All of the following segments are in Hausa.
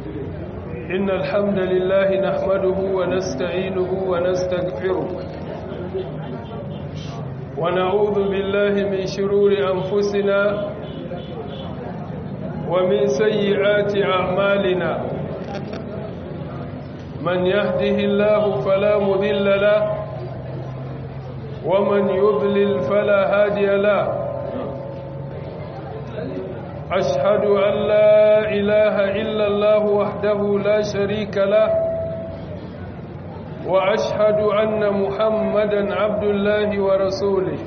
إن الحمد لله نحمده ونستعينه ونستغفره ونعوذ بالله من شرور أنفسنا ومن سيئات أعمالنا من يهده الله فلا مذل له ومن يضلل فلا هادي له أشهد أن لا إله إلا الله وحده لا شريك له وأشهد أن محمدا عبد الله ورسوله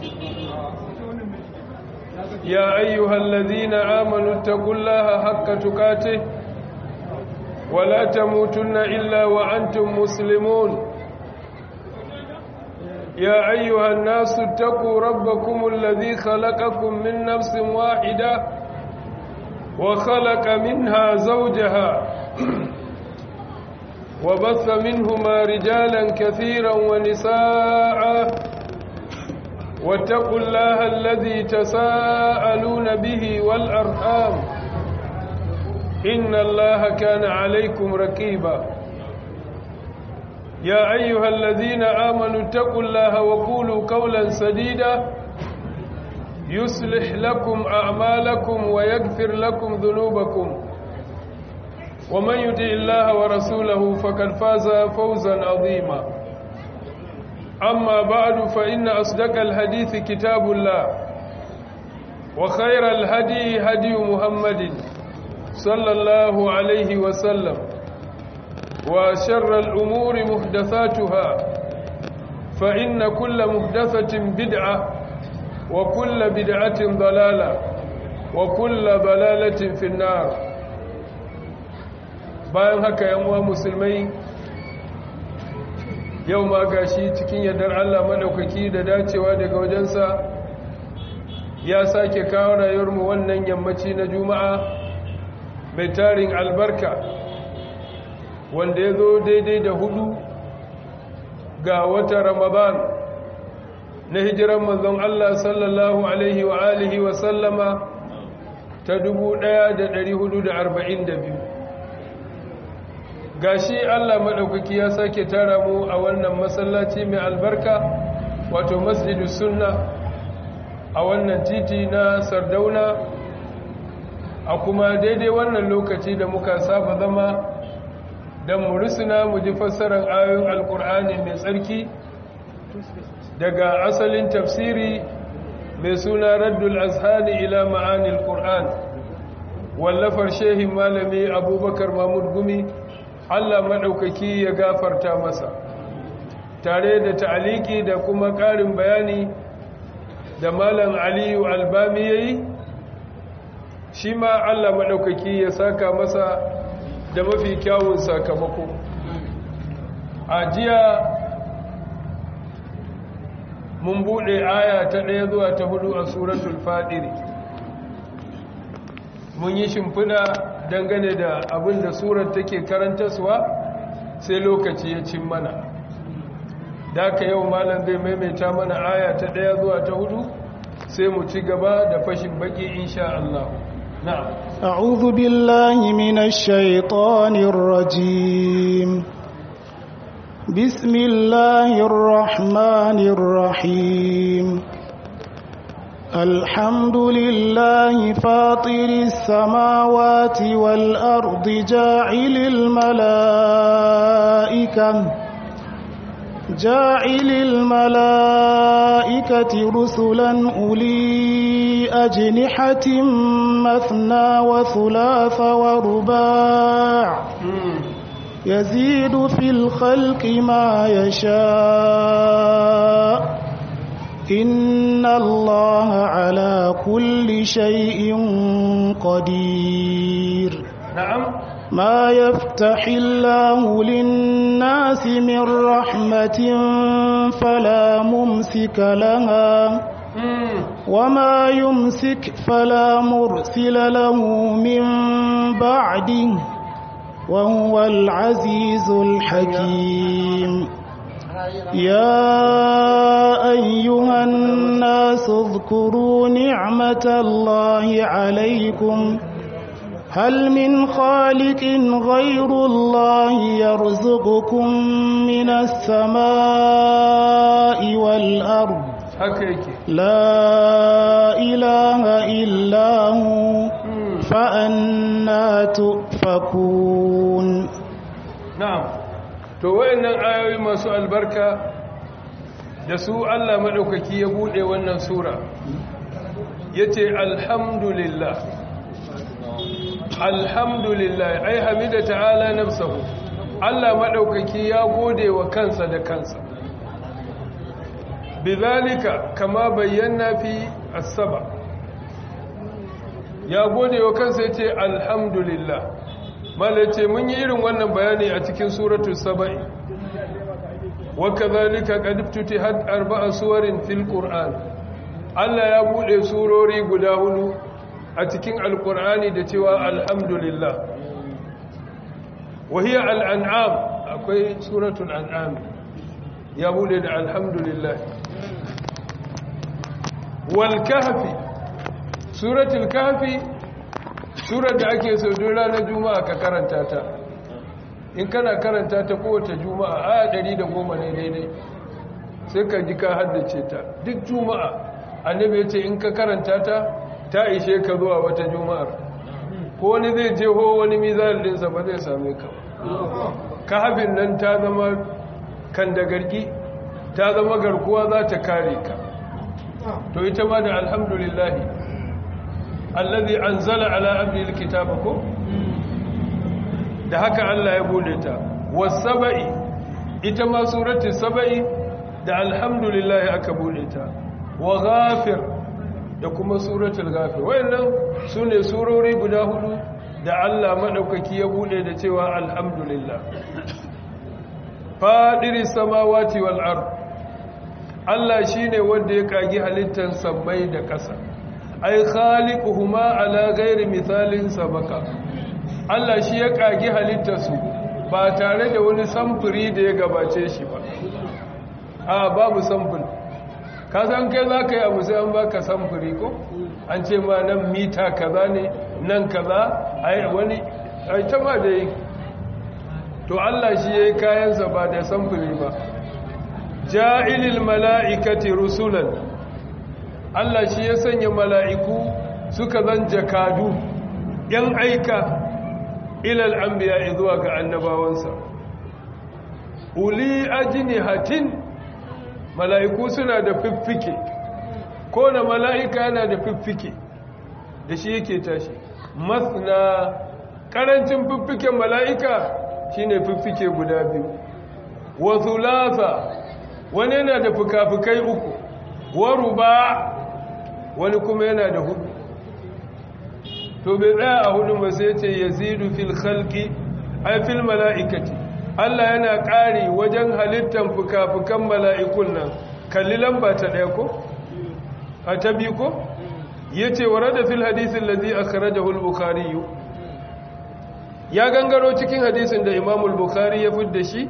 يا أيها الذين آمنوا اتقوا الله حق تقاته ولا تموتن إلا وأنتم مسلمون يا أيها الناس اتقوا ربكم الذي خلقكم من نفس واحدة وخلق منها زوجها وبث منهما رجالا كثيرا ونساء واتقوا الله الذي تساءلون به والأرحام إن الله كان عليكم ركيبا يا أيها الذين آمنوا اتقوا الله وقولوا قولا سديدا يصلح لكم أعمالكم ويغفر لكم ذنوبكم ومن يطع الله ورسوله فقد فاز فوزا عظيما أما بعد فإن أصدق الحديث كتاب الله وخير الهدي هدي محمد صلى الله عليه وسلم وشر الأمور محدثاتها فإن كل محدثة بدعة وكل بدعة ضلالة وكل ضلالة في النار bayan haka yanwa musulmai yau ma gashi cikin yardar Allah madaukaki da dacewa daga wajensa ya sake kawo rayuwarmu wannan yammaci na juma'a mai tarin albarka wanda ya zo daidai da hudu ga wata ramadan na hijiran manzon Allah sallallahu alaihi wa alihi wa sallama ta 1442 gashi Allah maɗaukaki ya sake tara mu a wannan masallaci mai albarka wato masjidu sunna a wannan titi na sardauna a kuma daidai wannan lokaci da muka saba zama don mu risina mu ji fassarar ayoyin alkur'ani mai tsarki daga asalin tafsiri mai suna raddul azhani ila ma'anil qur'an wallafar shehin malami abubakar mahmud gumi Allah maɗaukaki ya gafarta masa tare da ta'aliki da kuma ƙarin bayani da malam aliyu albami ya yi shi ma Allah maɗaukaki ya saka masa da mafi kyawun sakamako a jiya mun buɗe aya ta ɗaya zuwa ta hudu a suratul fadiri mun yi shimfiɗa dangane da abin da surar take karantaswa sai lokaci ya cin mana da ka yau malam zai maimaita mana aya ta ɗaya zuwa ta hudu sai mu ci gaba da fashin baki insha Allah na'am أعوذ بالله من الشيطان الرجيم بسم الله الرحمن الرحيم الحمد لله فاطر السماوات والأرض جاعل الملائكة جاعل الملائكة رسلا أولي أجنحة مثنى وثلاث ورباع يزيد في الخلق ما يشاء إن الله على كل شيء قدير نعم ما يفتح الله للناس من رحمة فلا ممسك لها وما يمسك فلا مرسل له من بعده وهو العزيز الحكيم يا أيها الناس اذكروا نعمة الله عليكم هل من خالق غير الله يرزقكم من السماء والأرض haka yake لا إله إلا هو فأنا تؤفكون na'am to wayannan ayoyi masu albarka da su Allah madaukaki ya bude wannan sura yace alhamdulillah alhamdulillah ai hamida ta'ala nafsuhu Allah madaukaki ya gode wa kansa da kansa bidhalika kama bayyana fi as-saba ya gode wa kansa yace alhamdulillah malace mun yi irin wannan bayani a cikin suratul saba'i wa kadhalika qad iftutihat arba'a suwarin fil qur'an Allah ya bude surori guda hudu a cikin alqur'ani da cewa alhamdulillah wa hiya al-an'am akwai suratul an'am ya bude da alhamdulillah wal kahfi suratul kahfi surar da ake so duk ranar juma'a ka karanta ta in kana karanta ta kowace juma'a aya 110 ne daidai sai ka ji ka haddace ta duk juma'a annabi ya ce in ka karanta ta ta ishe ka zuwa wata juma'ar ko wani zai je ho wani mizal dinsa ba zai same ka ka hafin nan ta zama kan da gargi ta zama garkuwa za ta kare ka to ita ma da alhamdulillahi allazi anzala ala abdihi alkitaba ko da haka Allah ya bude ta wasabai ita ma surati sabai da alhamdulillah aka bude ta wa ghafir da kuma suratul ghafir wayannan sune surori guda hudu da Allah madaukaki ya bude da cewa alhamdulillah fadiris samawati wal ard Allah shine wanda ya kagi halittar sammai da ƙasa ai khaliquhuma ala ghairi mithalin sabaka Allah shi ya kage halittarsu ba tare da wani samfuri da ya gabace shi ba a babu samfuri ka san kai za ka yi abu sai an baka samfuri ko an ce ma nan mita kaza ne nan kaza ai wani ai ta ma da yi to Allah shi ya yi kayansa ba da samfuri ba ja'ilil mala'ikati rusulan Allah shi ya sanya mala'iku suka zan jakadu ‘yan aika ilal an biya zuwa ga annabawansa. Uli ajini hatin mala'iku suna da fiffike, ko na mala'ika yana da fiffike da shi yake tashi. Masna ƙarancin fiffiken mala'ika shi ne fiffike guda biyu. Wasu lasa wani yana da fuka-fukai uku, waru ba wani kuma yana da hudu to bai tsaya a hudu ba sai ce yazidu fil khalqi ay fil mala'ikati Allah yana ƙari wajen halittan fuka-fukan mala'ikun nan kalli lamba ta ɗaya ko a ta biyu ko yace warada fil hadisi allazi akhrajahu al-bukhari ya gangaro cikin hadisin da Imam al-Bukhari ya fidda shi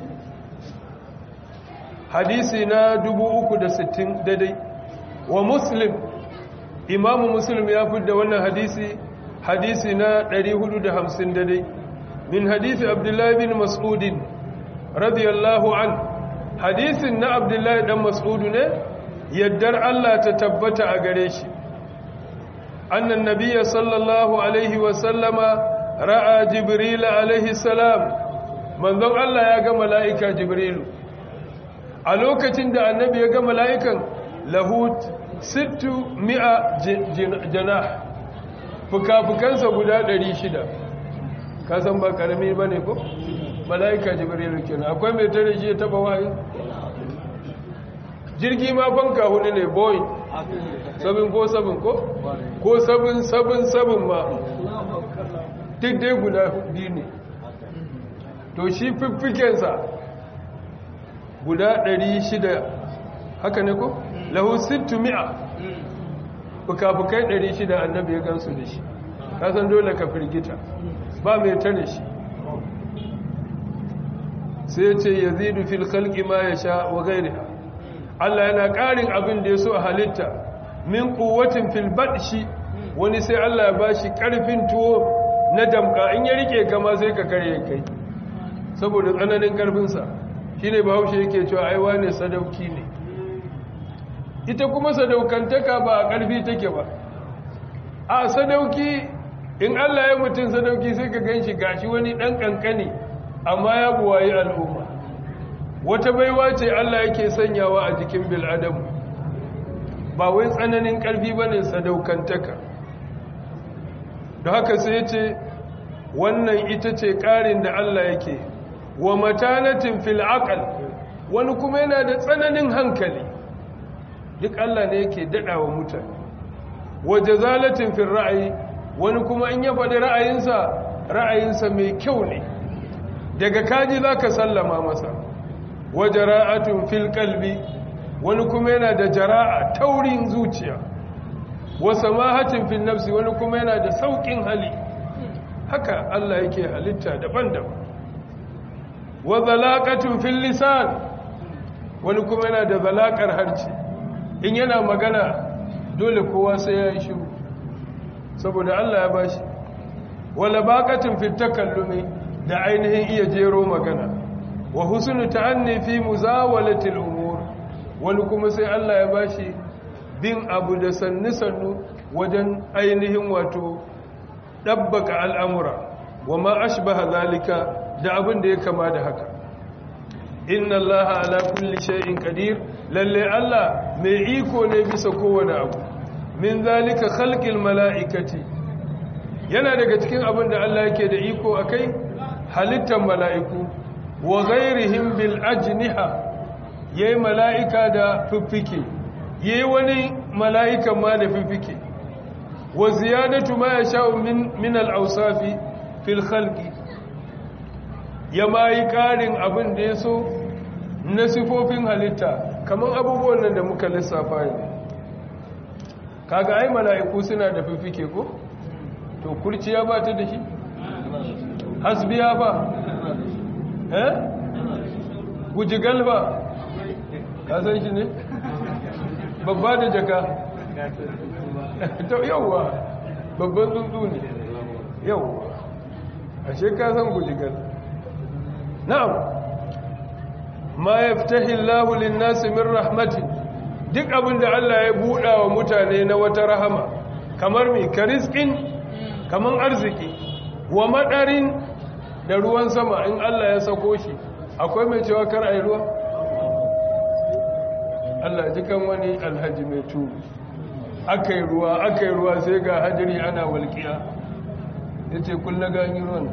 hadisi na 360 daidai wa Muslim imamu muslim ya fidda wannan hadisi hadisi na 450 dai min hadisi abdullahi bin mas'udin radiyallahu an hadisin na abdullahi dan mas'udu ne yaddar Allah ta tabbata a gare shi annan nabiyya sallallahu alaihi wa sallama ra'a jibril alaihi salam manzon Allah ya ga mala'ika jibrilu a lokacin da annabi ya ga mala'ikan lahut sittu mi'a janah fuka-fukansa guda ɗari shida kasan ba ƙarami ba ne ko? mala'ika jibrilu kenan akwai mai tare shi ya taba wahayi jirgi ma fanka hudu ne boeing 747 ko? ko 777 ma duk dai guda biyu ne to shi fiffikensa guda ɗari shida haka ne ko? lahu sittu mi'a fuka-fukai ɗari shida annabi ya gansu da shi kasan dole ka firgita ba mai tare shi sai ce ya zidu fil khalqi ma ya sha wa gairiha Allah yana ƙarin abin da ya so a halitta min kuwatin fil badshi wani sai Allah ya bashi ƙarfin tuwo na damka in ya rike kama sai ka karye kai saboda tsananin karfinsa shi ne bahaushe yake cewa aiwa ne sadauki ne ita kuma sadaukantaka ba a ƙarfi take ba a sadauki in allah ya mutum sadauki sai ka gan shi gashi wani ɗan ƙanƙani amma ya buwayi al'umma wata baiwa ce allah yake sanyawa a jikin bil'adamu ba wai tsananin ƙarfi ba ne sadaukantaka da haka sai ce wannan ita ce ƙarin da Allah yake wa matanatin fil aqal wani kuma yana da tsananin hankali duk Allah ne yake daɗawa mutane wa jazalatin fil ra'ayi wani kuma in ya faɗi ra'ayinsa ra'ayinsa mai kyau ne daga kaji zaka sallama masa wa jara'atun fil qalbi wani kuma yana da jara'a taurin zuciya wa samahatin fil nafsi wani kuma yana da saukin hali haka Allah yake halitta daban-daban wa zalaqatun fil lisan wani kuma yana da zalaqar harci in yana magana dole kowa sai ya yi shiru saboda Allah ya bashi wa labaqatun fit takallumi da ainihin iya jero magana wa husnu ta'anni fi muzawalati al-umur wani kuma sai Allah ya bashi bin abu da sannu-sannu wajen ainihin wato ɗabbaka al'amura wa ma ashbaha zalika da abin da ya kama da haka inna Allah ala kulli shay'in qadir lalle Allah mai iko ne bisa kowane abu min zalika khalqil mala'ikati yana daga cikin abin da Allah yake da iko akai halittar mala'iku wa ghairihim bil ajniha yayi mala'ika da fiffike yayi wani mala'ikan ma da fiffike wa ziyadatu ma yasha'u min min al-awsafi fil khalqi ya mai karin abin da yaso na sifofin halitta kaman abubuwan nan da muka lissafa ne kaga ai mala'iku suna da fiffike ko to kurciya ba ta da shi hasbiya ba eh gujigal ba ka san shi ne babba da jaka ta yauwa babban tsuntsu ne yauwa ashe ka san gujigal na'am ma yaftahi Allahu lin-nasi min rahmati duk abinda Allah ya buɗa wa mutane na wata rahama kamar mi kariskin kaman arziki wa madarin da ruwan sama in Allah ya sako shi akwai mai cewa kar ayi ruwa Allah jikan wani alhaji mai turu aka yi ruwa aka yi ruwa sai ga hajjiri ana walƙiya ya ce kulla gani ruwan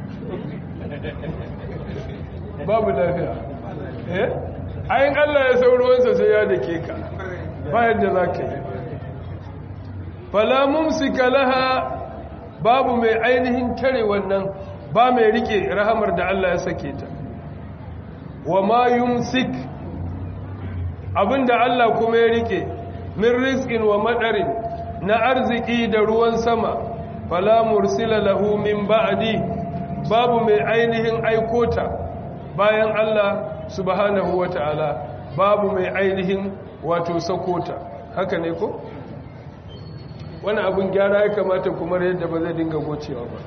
babu lafiya eh ayin Allah ya sau ruwansa sai ya dake ka bayan da za ka yi falamun laha babu mai ainihin tare wannan ba mai rike rahamar da Allah ya sake ta wa ma yumsik abinda Allah kuma ya rike min rizqin wa madarin na arziki da ruwan sama fala mursila lahu min ba'di babu mai ainihin aikota bayan Allah subhanahu wata'ala babu mai ainihin wato sakota haka ne ko wani abin gyara ya kamata kuma yadda ba zai dinga gocewa ba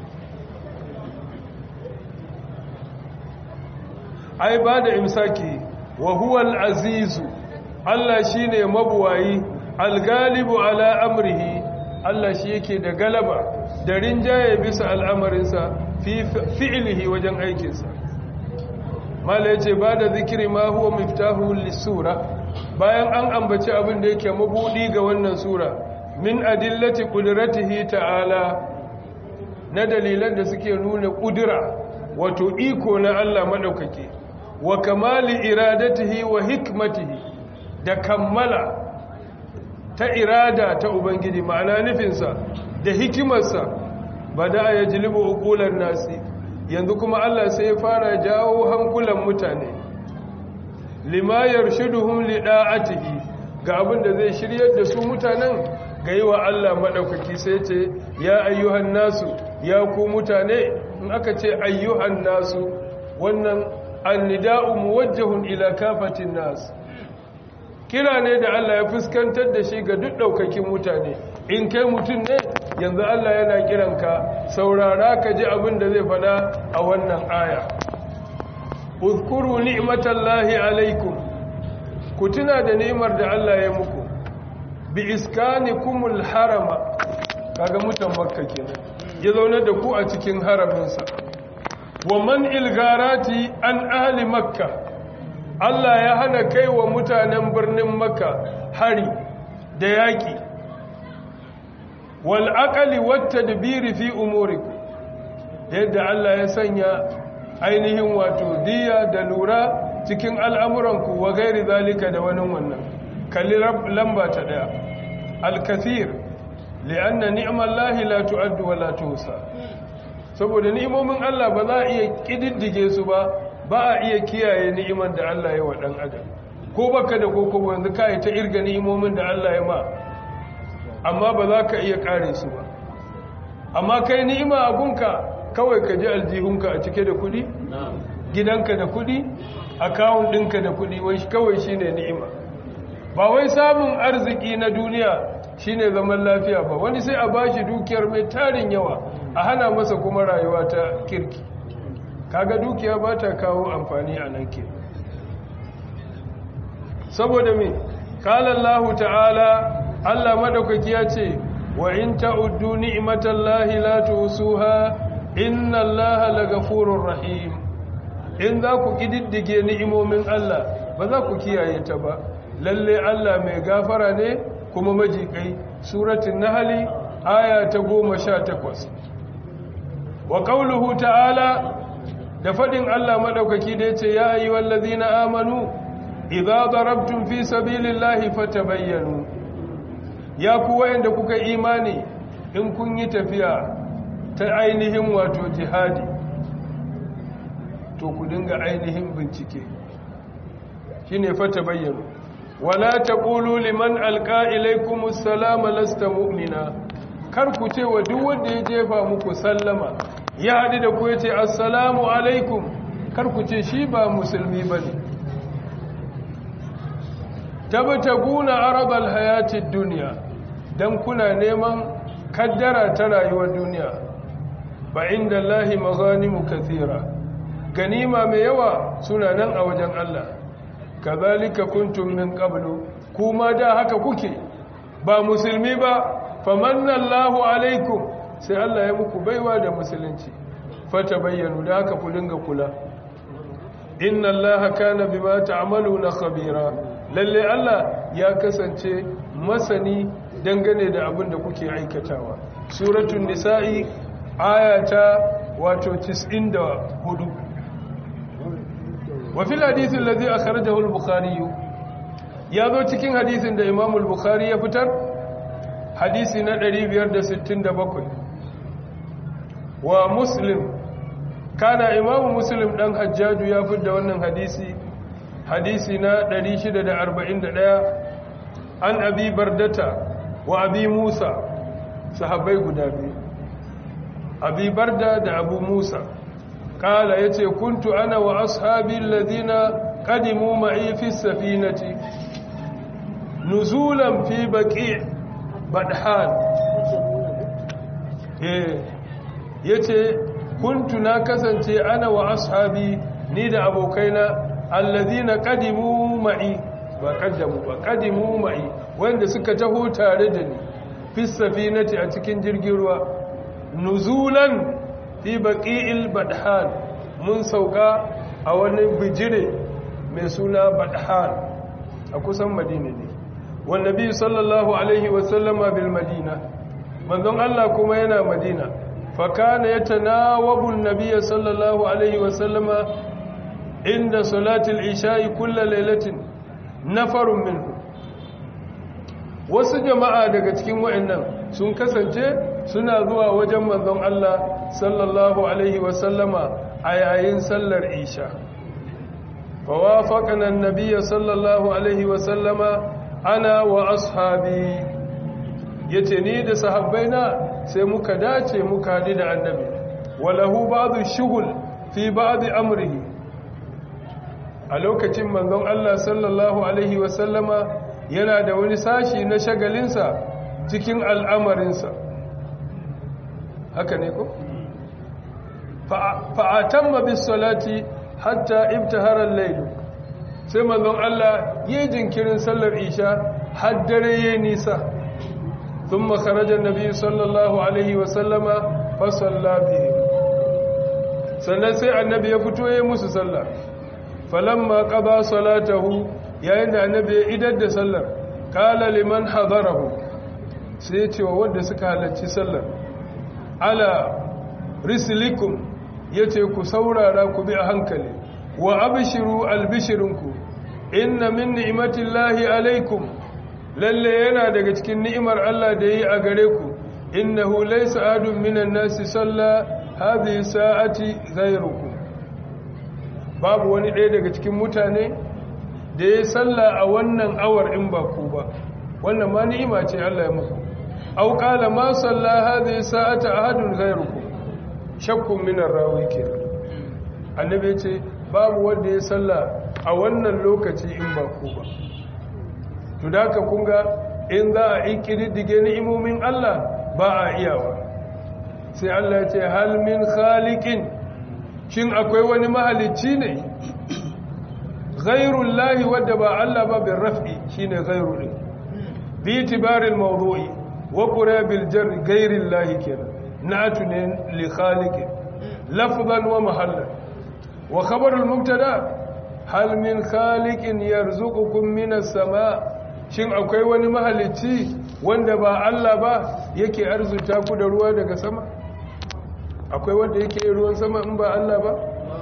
ai ba da imsaki wa huwa al-azizu Allah shine mabuwayi al-galibu ala amrihi Allah shi yake da galaba da rinjaye bisa al'amarinsa fi fi'lihi wajen aikinsa mala yace ba da zikiri ma huwa miftahu lis-sura bayan an ambaci abin da yake mabudi ga wannan sura min adillati qudratihi ta'ala na dalilan da suke nuna kudura wato iko na Allah madaukake wa kamali iradatihi wa hikmatihi da kammala ta irada ta ubangiji ma'ana nufinsa da hikimarsa bada ya jilibu uqulan nasi yanzu kuma Allah sai ya fara jawo hankulan mutane lima yarshiduhum lida'atihi ga abin da zai shiryar da su mutanen ga yi wa Allah madaukaki sai ce ya ayyuhan nasu ya ku mutane in aka ce ayyuhan nasu wannan annida'u muwajjahun ila kafatin nas kira ne da Allah ya fuskantar da shi ga duk daukakin mutane in kai mutum ne yanzu Allah yana kiranka saurara ka ji abin da zai fada a wannan aya uzkuru ni'matallahi alaikum ku tuna da ni'imar da Allah ya muku bi iskanikumul harama kaga mutan makka kenan ya zaune da ku a cikin haraminsa wa man ilgarati an ahli makka Allah ya hana kai wa mutanen birnin makka hari da yaki wal aqli wat tadbiri fi umurikum yadda Allah ya sanya ainihin wato diya da lura cikin al'amuranku wa gairi zalika da wani wannan kalli lamba ta daya al-kathir li'anna ni'mallahi la tu'addu wa la tuhsa saboda ni'imomin Allah ba za a iya kididdige su ba ba a iya kiyaye ni'iman da Allah ya wa dan adam ko baka da koko yanzu kai ta irga ni'imomin da Allah ya ma amma ba za ka iya kare su ba amma kai ni'ima abunka kawai ka ji aljihunka a cike da kudi gidanka da kudi akawun ɗinka da kudi wai kawai shine ni'ima ba wai samun arziki na duniya shine zaman lafiya ba wani sai a bashi dukiyar mai tarin yawa a hana masa kuma rayuwa ta kirki kaga dukiya ba ta kawo amfani a nan ke saboda me kalallahu ta'ala Allah madaukaki ya ce wa in ta'uddu ni'matallahi la tusuha inna allaha lagafurur rahim in za ku kididdige ni'imomin Allah ba za ku kiyaye ta ba lalle Allah mai gafara ne kuma majikai suratul nahl aya ta 18 wa qawluhu ta'ala da fadin Allah madaukaki da yace ya ayyuhallazina amanu idza darabtum fi sabilillahi fatabayyanu ya ku wayanda kuka imani in kun yi tafiya ta ainihin wato jihadi to ku dinga ainihin bincike shine fata bayyana wala taqulu liman alqa ilaykumus salama lasta mu'mina kar ku ce wa duk wanda ya jefa muku sallama ya hadu da ku yace assalamu alaikum kar ku ce shi ba musulmi bane tabtaguna aradal hayatid dunya dan kuna neman kaddara ta rayuwar duniya ba inda Allahi maganimu kathira ganima mai yawa suna nan a wajen Allah kazalika kuntum min qablu kuma da haka kuke ba musulmi ba famanna Allahu alaikum sai Allah ya muku baiwa da musulunci fata bayyanu da haka ku dinga kula inna Allaha kana bima ta'maluna khabira lalle Allah ya kasance masani dangane da abin da kuke aikatawa suratul nisa'i ayata wato 94 wa fil hadithin ladhi akhrajahu al-bukhari ya zo cikin hadisin da Imam al-Bukhari ya fitar hadisi na 567 wa Muslim kana Imam Muslim dan Hajjaju ya fitar da wannan hadisi hadisi na 641 an Abi Bardata wa Abi Musa sahabbai guda biyu abi barda da abu musa kala ya ce kuntu ana wa ashabi ladina kadimu ma'i fi safinati nuzulan fi baqi badhan eh yace kuntu na kasance ana wa ashabi ni da abokaina alladina kadimu ma'i ba kaddamu ba kadimu ma'i wanda suka taho tare da ni fi safinati a cikin jirgin ruwa nuzulan fi baqi'il badhan mun sauka a wani bijire mai suna badhan a kusan madina ne wan nabi sallallahu alaihi wa sallama bil madina manzon Allah kuma yana madina fa kana yatanawabu an-nabiy sallallahu alaihi wa sallama inda salati al-isha'i kull lailatin nafarun minhu wasu jama'a daga cikin wa'annan sun kasance suna zuwa wajen manzon Allah sallallahu alaihi wasallama a yayin sallar isha fawafaqana an-nabiy sallallahu alaihi wasallama ana wa ashabi yace ni da sahabbaina sai muka dace muka hadi da annabi walahu ba'dhu shughul fi ba'd amrihi a lokacin manzon Allah sallallahu alaihi wasallama yana da wani sashi na shagalinsa cikin al'amarinsa haka ne ko fa'atamma bis salati hatta ibtahara al-layl sai manzon Allah yi jinkirin sallar isha har dare yayi nisa thumma kharaja an-nabi sallallahu alaihi wa sallama fa salla bihi sannan sai annabi ya fito yayi musu sallah falamma qada salatahu yayin da annabi ya idar da sallar qala liman hadarahu sai ya ce wa wanda suka halarci sallar ala rislikum yace ku saurara ku bi a hankali wa abshiru albishirinku inna min ni'matillahi alaikum lalle yana daga cikin ni'imar Allah da yi a gare ku innahu laysa adun minan nasi salla hadhihi sa'ati ghayrukum babu wani ɗaya daga cikin mutane da ya salla a wannan awar in ba ku ba wannan ma ni'ima ce Allah ya muku aw qala ma salla hadhihi sa'ata ahadun ghayrukum shakkun minar rawi kenan annabi ce babu wanda ya salla a wannan lokaci in ba ku ba to da ka kunga in za a yi kididdige ni'imomin Allah ba a iyawa sai Allah ya ce hal min khaliqin shin akwai wani mahalicci ne ghairul lahi wadda ba Allah ba bin raf'i shine ghairu din bi itibaril mawdu'i wa qurabil jar ghairil lahi kenan na'atu ne li khaliqin lafzan wa mahallan wa khabarul mubtada hal min khaliqin yarzuqukum minas sama shin akwai wani mahalicci wanda ba Allah ba yake arzuta ku da ruwa daga sama akwai wanda yake ruwan sama in ba Allah ba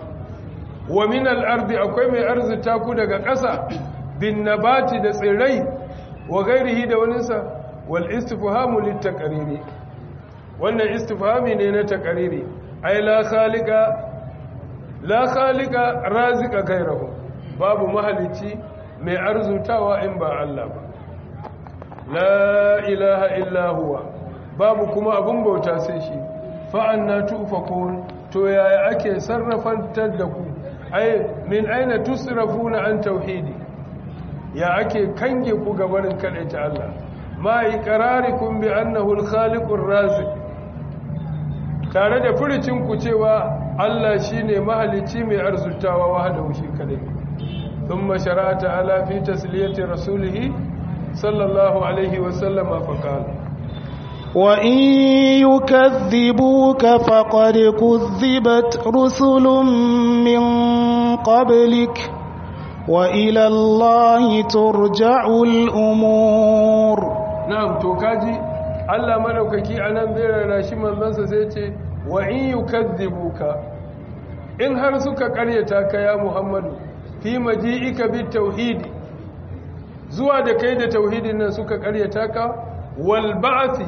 wa min al-ardi akwai mai arzuta ku daga ƙasa bin nabati da tsirrai wa gairihi da waninsa wal istifhamu lit-taqriri wannan istifhami ne na taqriri ai la khaliqa la khaliqa razika gairahu babu mahalicci mai arzutawa in ba Allah ba la ilaha illa huwa babu kuma abun bauta sai shi fa'anna tufakun to yaya ake sarrafantar da ku ai min aina tusrafuna an tauhidi ya ake kange ku gabarin ta Allah ma iqrarikum bi annahu al-khaliqur raziq tare da furucin ku cewa Allah shine mahalicci mai arzutawa wahdahu shi kadai thumma shara'a ta'ala fi tasliyati rasulih sallallahu alaihi wa sallama faqala وإن يكذبوك فقد كذبت رسل من قبلك وإلى الله ترجع الأمور نعم توكاجي Allah madaukaki anan zai rana shi manzansa sai ce wa in yukazzibuka in har suka karyata ka ya Muhammadu fi maji'ika bit tauhidi zuwa da kai da tauhidin nan suka karyata ka wal ba'thi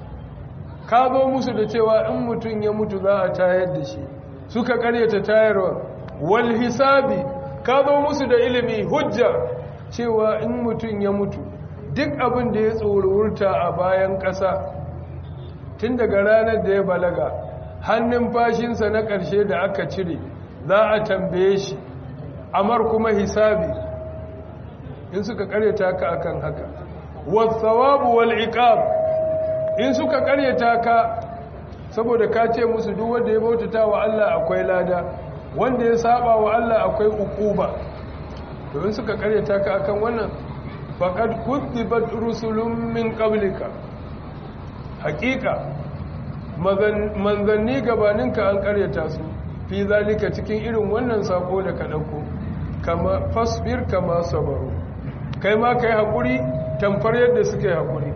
ka zo musu da cewa in mutum ya mutu za a tayar da shi suka karyata tayarwa wal hisabi ka zo musu da ilimi hujja cewa in mutum ya mutu duk abin da ya tsorurta a bayan ƙasa tun daga ranar da ya balaga hannun fashinsa na ƙarshe da aka cire za a tambaye shi amar kuma hisabi in suka karyata ka akan haka wasawabu wal iqab in suka karyata ka saboda ka ce musu duk wanda ya bautata wa Allah akwai lada wanda ya saba wa Allah akwai ukuba to in suka karyata ka akan wannan faqad kutibat rusulun min qablika haqiqa manzanni gabaninka an karyata su fi zalika cikin irin wannan sako da ka dauko kama fasbir kama sabaru kai ma kai hakuri tamfar yadda suke hakuri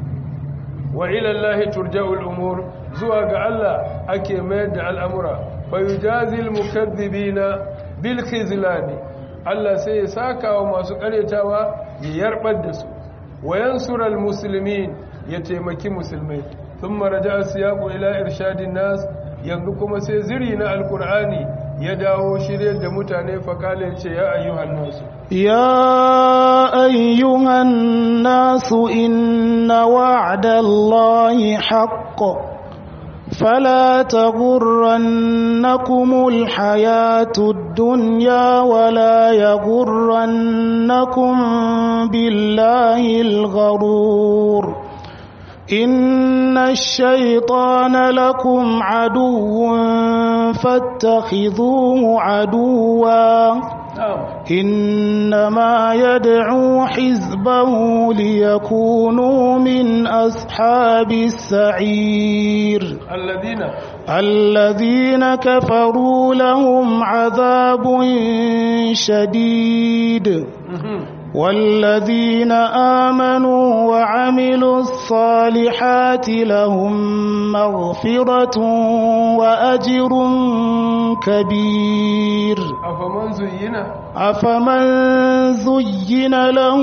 wa ilallahi turja'ul umur zuwa ga Allah ake mayar da al'amura fa yujazil mukaththibina bil khizlani Allah sai ya saka wa masu karyatawa ya yarbar da su wa yansural muslimin ya taimaki musulmai thumma raja'a siyaqu ila irshadin nas yanzu kuma sai ziri na alqur'ani ya dawo shiryar da mutane fakale ce ya ayyuhan nasu يا أيها الناس إن وعد الله حق فلا تغرنكم الحياة الدنيا ولا يغرنكم بالله الغرور إن الشيطان لكم عدو فاتخذوه عدوا na'am إنما يدعو حزبه ليكونوا من أصحاب السعير alladina الذين كفروا لهم عذاب شديد والذين آمنوا وعملوا الصالحات لهم مغفرة وأجر كبير afaman zuyyina أفمن زين له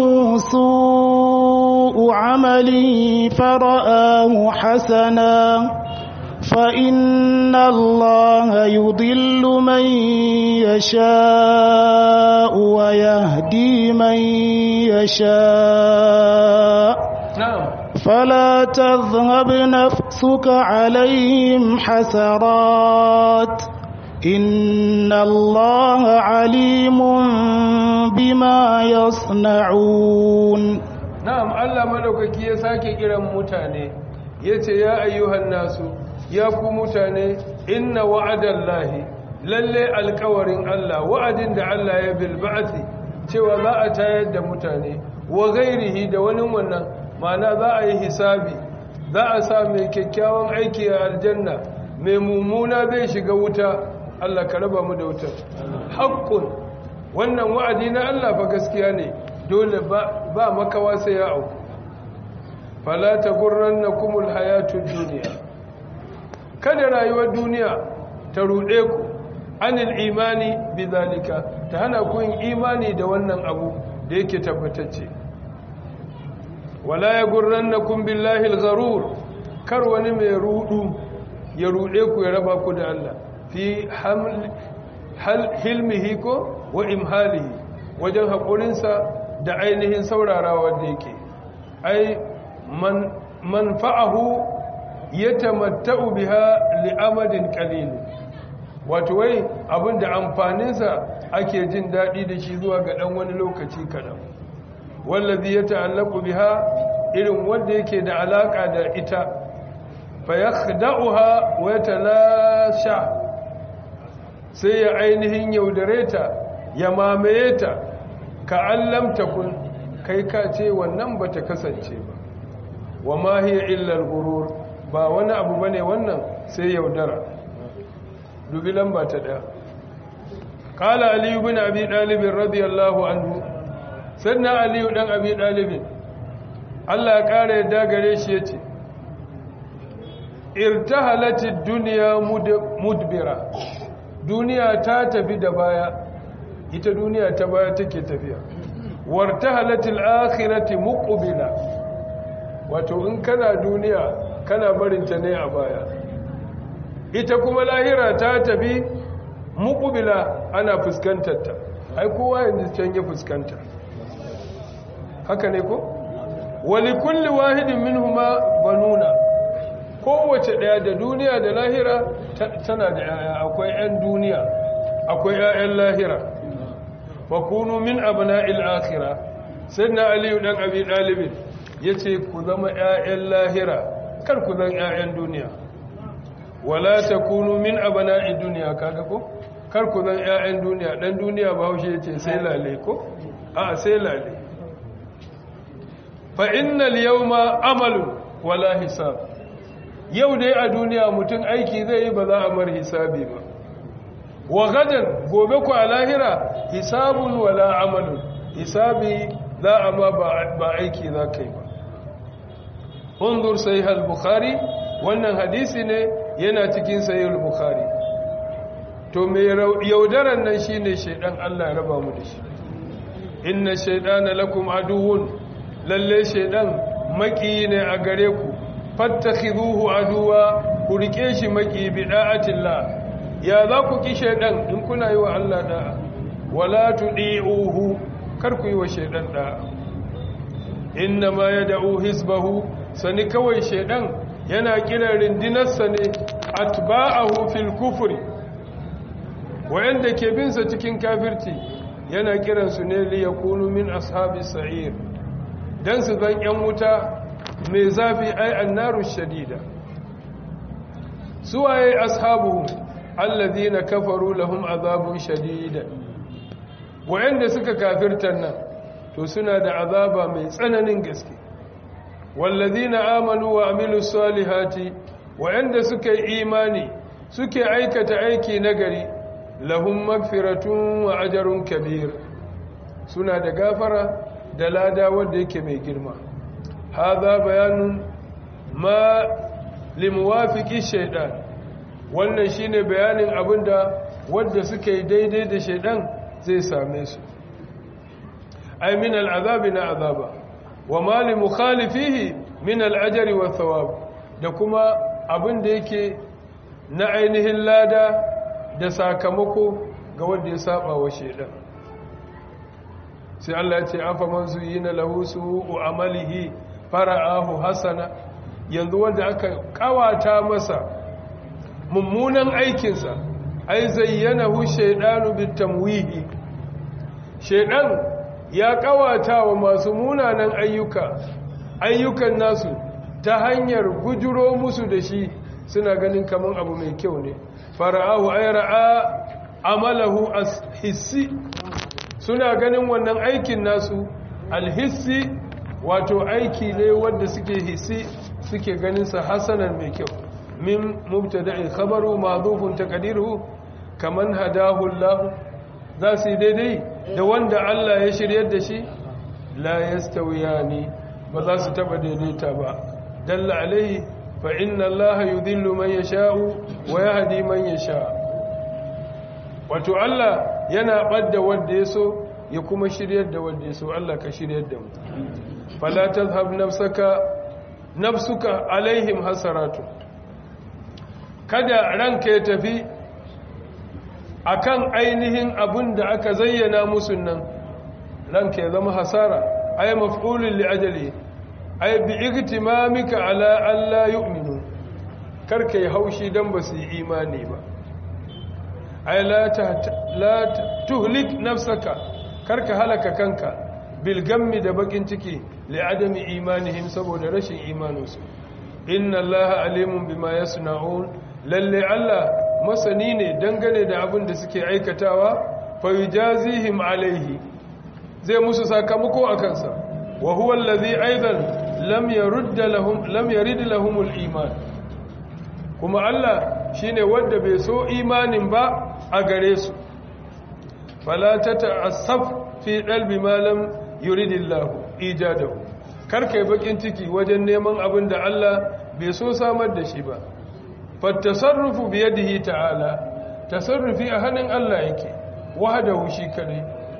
سوء عمله فرآه حسنا فإن الله يضل من يشاء ويهدي من يشاء na'am فلا تذهب نفسك عليهم حسرات إن الله عليم بما يصنعون na'am Allah madaukaki ya sake kiran mutane yace ya ayyuhan nasu ya ku mutane inna wa'adallahi lalle alƙawarin Allah wa'adin da Allah ya bil ba'thi cewa za a tayar da mutane wa gairihi da wani wannan ma'ana za a yi hisabi za a sa mai kyakkyawan aiki a aljanna mai mummuna zai shiga wuta Allah ka raba mu da wutar haqqun wannan wa'adi na Allah fa gaskiya ne dole ba ba makawa sai ya auku fala tagurrannakumul hayatud dunya kada rayuwar duniya ta rude ku anil imani bizalika ta hana ku yin imani da wannan abu da yake tabbatacce wala yagurrannakum billahi al-gharur kar wani mai rudu ya rude ku ya raba ku da Allah fi haml hal hilmihi ko wa imhalihi wajen haƙurinsa da ainihin saurarawa da yake ai man manfa'ahu yatamatta'u biha li'amadin qalil wato wai abinda amfaninsa ake jin daɗi da shi zuwa ga ɗan wani lokaci kaɗan wallazi ya ta'allaku biha irin wanda yake da alaƙa da ita fa yakhda'uha wa yatalasha sai ya ainihin yaudare ta ya mamaye ta ka allam takun kai ka ce wannan bata kasance ba wa ma hiya illa al-ghurur ba wani abu bane wannan sai yaudara dubi lamba ta daya qala ali ibn abi talib radiyallahu anhu sanna ali dan abi talib Allah ya kare yadda gare shi yace irtahalatid dunya mudbira duniya ta tafi da baya ita duniya ta baya take tafiya wartahalatil akhirati muqbila wato in kana duniya kana barinta ne a baya ita kuma lahira ta tafi muqbila ana fuskantar ta ai kowa yanzu can ya fuskanta haka ne ko wali kulli wahidin minhuma banuna kowace daya da duniya da lahira tana da yaya akwai yan duniya akwai yayan lahira fa kunu min abna'il akhirah sayyidina ali dan abi dalib yace ku zama yayan lahira kar ku zan yayan duniya wala takunu min abna'id dunya kaga ko kar ku zan yayan duniya dan duniya bahaushe yace sai lale ko a sai lale fa innal yawma amalu wala hisab yau dai a duniya mutum aiki zai yi ba za a mar hisabi ba wa gadan gobe ku a lahira hisabun wala amalun hisabi za a ma ba aiki za ka yi ba undur sai al-bukhari wannan hadisi ne yana cikin sahih al-bukhari to me yaudaran nan shine shaidan Allah ya raba mu da shi inna shaydana lakum aduwwun lalle shaidan maki ne a gare ku fattakhiduhu aduwa ku rike shi maki bi da'atillah ya za ku ki shaidan in kuna yi wa Allah da'a wala tudi'uhu kar ku yi wa shaidan da'a inna ma yad'u hisbahu sani kawai shaidan yana kiran rindinarsa ne atba'ahu fil kufri wayanda ke bin sa cikin kafirci yana kiran su ne li yakunu min ashabis sa'ir dan su zan yan wuta mai zafi ai annaru shadida suwaye ashabu alladhina kafaru lahum azabun shadida wa'anda suka kafirtan nan to suna da azaba mai tsananin gaske walladhina amanu wa amilus salihati wa'anda suka yi imani suke aikata aiki nagari lahum magfiratun wa ajrun kabir suna da gafara da lada wanda yake mai girma hadha bayanun ma limuwafiqi shaytan wannan shine bayanin abinda wanda suka yi daidai da shaytan zai same su ay min al'azabi na azaba wa ma limukhalifihi min al'ajri wa thawab da kuma abinda yake na ainihin lada da sakamako ga wanda ya saba wa shaytan sai Allah ya ce afa man zuyina lahu su'u amalihi fara'ahu hasana yanzu wanda aka kawata masa mummunan aikinsa ai zayyanahu shaydanu bitamwihi shaydan ya kawata wa masu munanan ayyuka ayyukan nasu ta hanyar gujuro musu da shi suna ganin kaman abu mai kyau ne fara'ahu ay ra'a amalahu as hissi suna ganin wannan aikin nasu alhissi wato aiki ne wanda suke hissi suke ganin sa hasanan mai kyau min mubtada'in khabaru ma'dhufun taqdiruhu kaman hadahu Allah za su yi daidai da wanda Allah ya shiryar da shi la yastawiyani ba za su taba daidaita ba dalla alaihi fa inna Allah yudhillu man yasha'u wa yahdi man yasha wato Allah yana badda wanda ya so ya kuma shiryar da wanda ya so Allah ka shiryar da mu fala tazhab nafsaka nafsuka alaihim hasaratu kada ranka ya tafi akan ainihin abin da aka zayyana musu nan ranka ya zama hasara ay maf'ulun li ajali ay bi igtimamika ala an la yu'minu karka yi haushi dan ba su yi imani ba ay la la tuhlik nafsaka karka halaka kanka bil gammi da bakin ciki li adami imanihim saboda rashin imaninsu inna allaha alimun bima yasna'un lalle Allah masani ne dangane da abin da suke aikatawa fa yujazihim alaihi zai musu sakamako a kansa wa huwa allazi aidan lam yurd lahum lam yurid lahum iman kuma Allah shine wanda bai so imanin ba a gare su fala tata'assaf fi qalbi ma lam yuridillahu ijadahu karkai bakin ciki wajen neman abin da Allah bai so samar da shi ba fattasarrufu biyadihi ta'ala tasarrufi a hannun Allah yake wahdahu shi kadai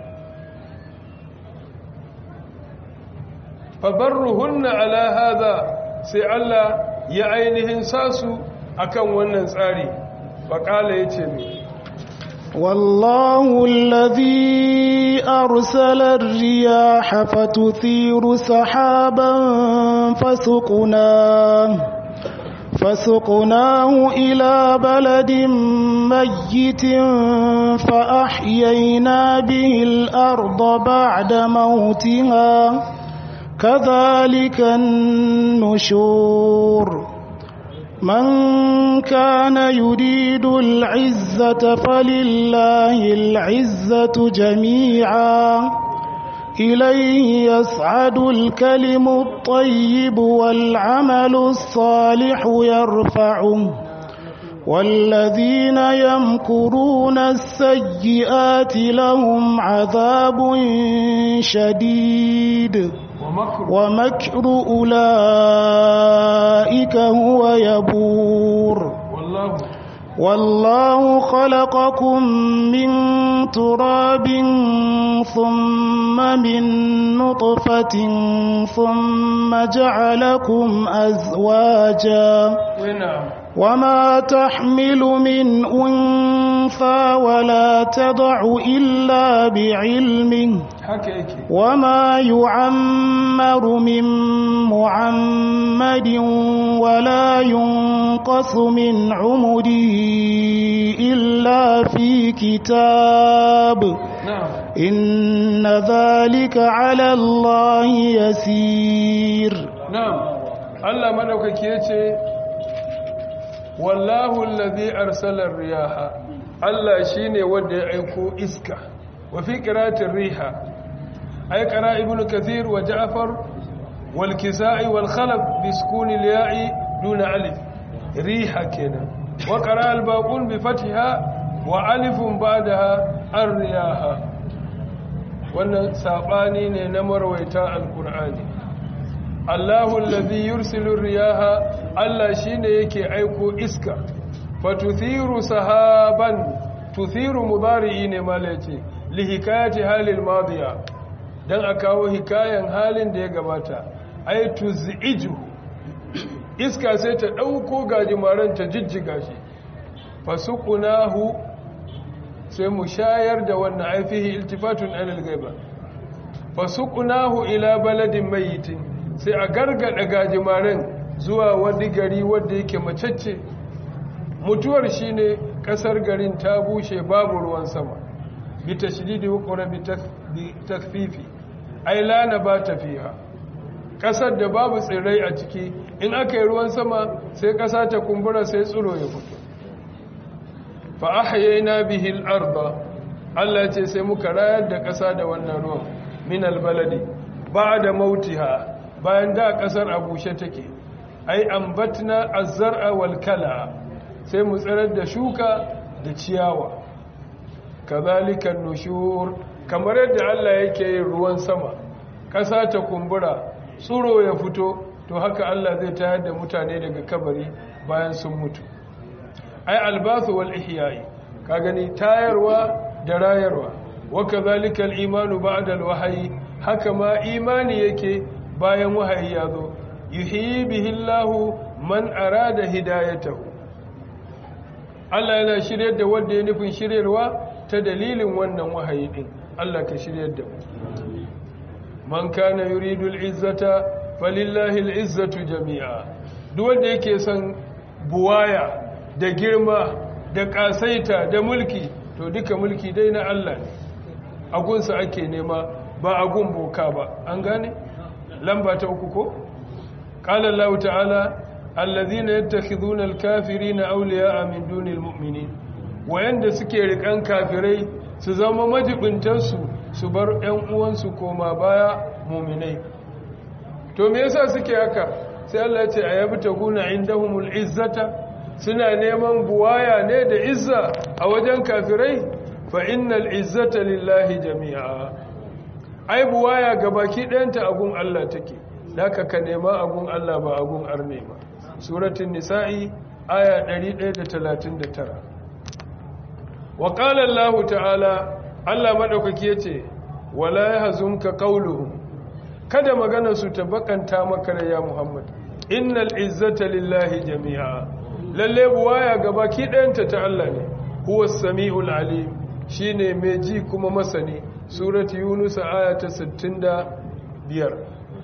fabarruhunna ala hadha sai Allah ya ainihin sasu akan wannan tsari faqala yace mi والله الذي أرسل الرياح فتثير سحابا فسقناه فسقناه إلى بلد ميت فأحيينا به الأرض بعد موتها كذلك النشور من كان يريد العزة فلله العزة جميعا إليه يصعد الكلم الطيب والعمل الصالح يرفعه والذين يمكرون السيئات لهم عذاب شديد ومكر أولئك هو يبور والله والله خلقكم من تراب ثم من نطفة ثم جعلكم أزواجا ونعم وما تحمل من أنثى ولا تضع إلا بعلمه haka yake وما يعمر من معمد ولا ينقص من عمره إلا في كتاب na'am إن ذلك على الله يسير na'am Allah madaukaki yace wallahu allazi arsala ar-riyaha Allah shine wanda ya aiko iska wa fi qiratir riha ay qara ibnu kathir wa ja'far wal kisai wal khalaf bi sukun al-ya'i duna alif riha kenan wa qara al-baqun bi fathiha wa alifun ba'daha ar-riyaha wannan sabani ne na marwaita al-qur'ani Allahu allazi yursilu riyaha Allah shine yake aiko iska fatuthiru sahaban tuthiru mudari'i ne malaci li hikayati halil madiya dan a kawo hikayan halin da ya gabata ay tuziju iska sai ta dauko gajimaran ta jijjiga shi fasuqnahu sai mu shayar da wannan aifihi iltifatun anil ghaiba fasuqnahu ila baladin mayyitin sai a gargada gajimaren zuwa wani gari wanda yake macacce mutuwar shine kasar garin ta bushe babu ruwan sama bi tashdidi wa qura bi takfifi ai la nabata fiha kasar da babu tsirrai a ciki in aka yi ruwan sama sai kasa ta kumbura sai tsiro ya fito fa ahyayna bihi al-ardha Allah ce sai muka rayar da kasa da wannan ruwan min al-baladi ba'da mautiha bayan da kasar a bushe take ai ambatna az-zar'a wal kala sai mu tsirar da shuka da ciyawa kazalika nushur kamar yadda Allah yake yin ruwan sama kasa ta kumbura tsuro ya fito to haka Allah zai tayar da mutane daga kabari bayan sun mutu ai albasu wal ihya'i ka gani tayarwa da rayarwa wa kazalika al-imanu ba'da al-wahyi haka ma imani yake bayan wahayi ya zo yuhyi bihi Allahu man arada hidayatahu Allah yana shiryar da wanda ya nufin shiryarwa ta dalilin wannan wahayi din Allah ka shiryar da mu man kana yuridu al-izzata falillahi al-izzatu jami'a duk wanda yake son buwaya da girma da kasaita da mulki to duka mulki dai na Allah ne agunsa ake nema ba agun boka ba an gane lamba ta uku ko qala Allah ta'ala alladhina yattakhidhuna al-kafirina awliya'a min dunil mu'minin wayanda suke rikan kafirai su zama majibintan su su bar ƴan uwansu koma baya mu'minai to me yasa suke haka sai Allah ya ce ayabtaguna indahumul izzata suna neman buwaya ne da izza a wajen kafirai fa innal izzata lillahi jami'a ai buwaya gabaki ɗayanta agun Allah take laka ka nema agun Allah ba agun arne ba suratul nisa'i aya 139 wa qala Allah ta'ala Allah madaukaki yace wala yahzunka qawluhum kada magana su ta bakanta maka da ya Muhammad innal izzata lillahi jami'a lalle buwaya gabaki ɗayanta ta Allah ne huwa samiul alim shine mai ji kuma masani surati yunus aya ta 65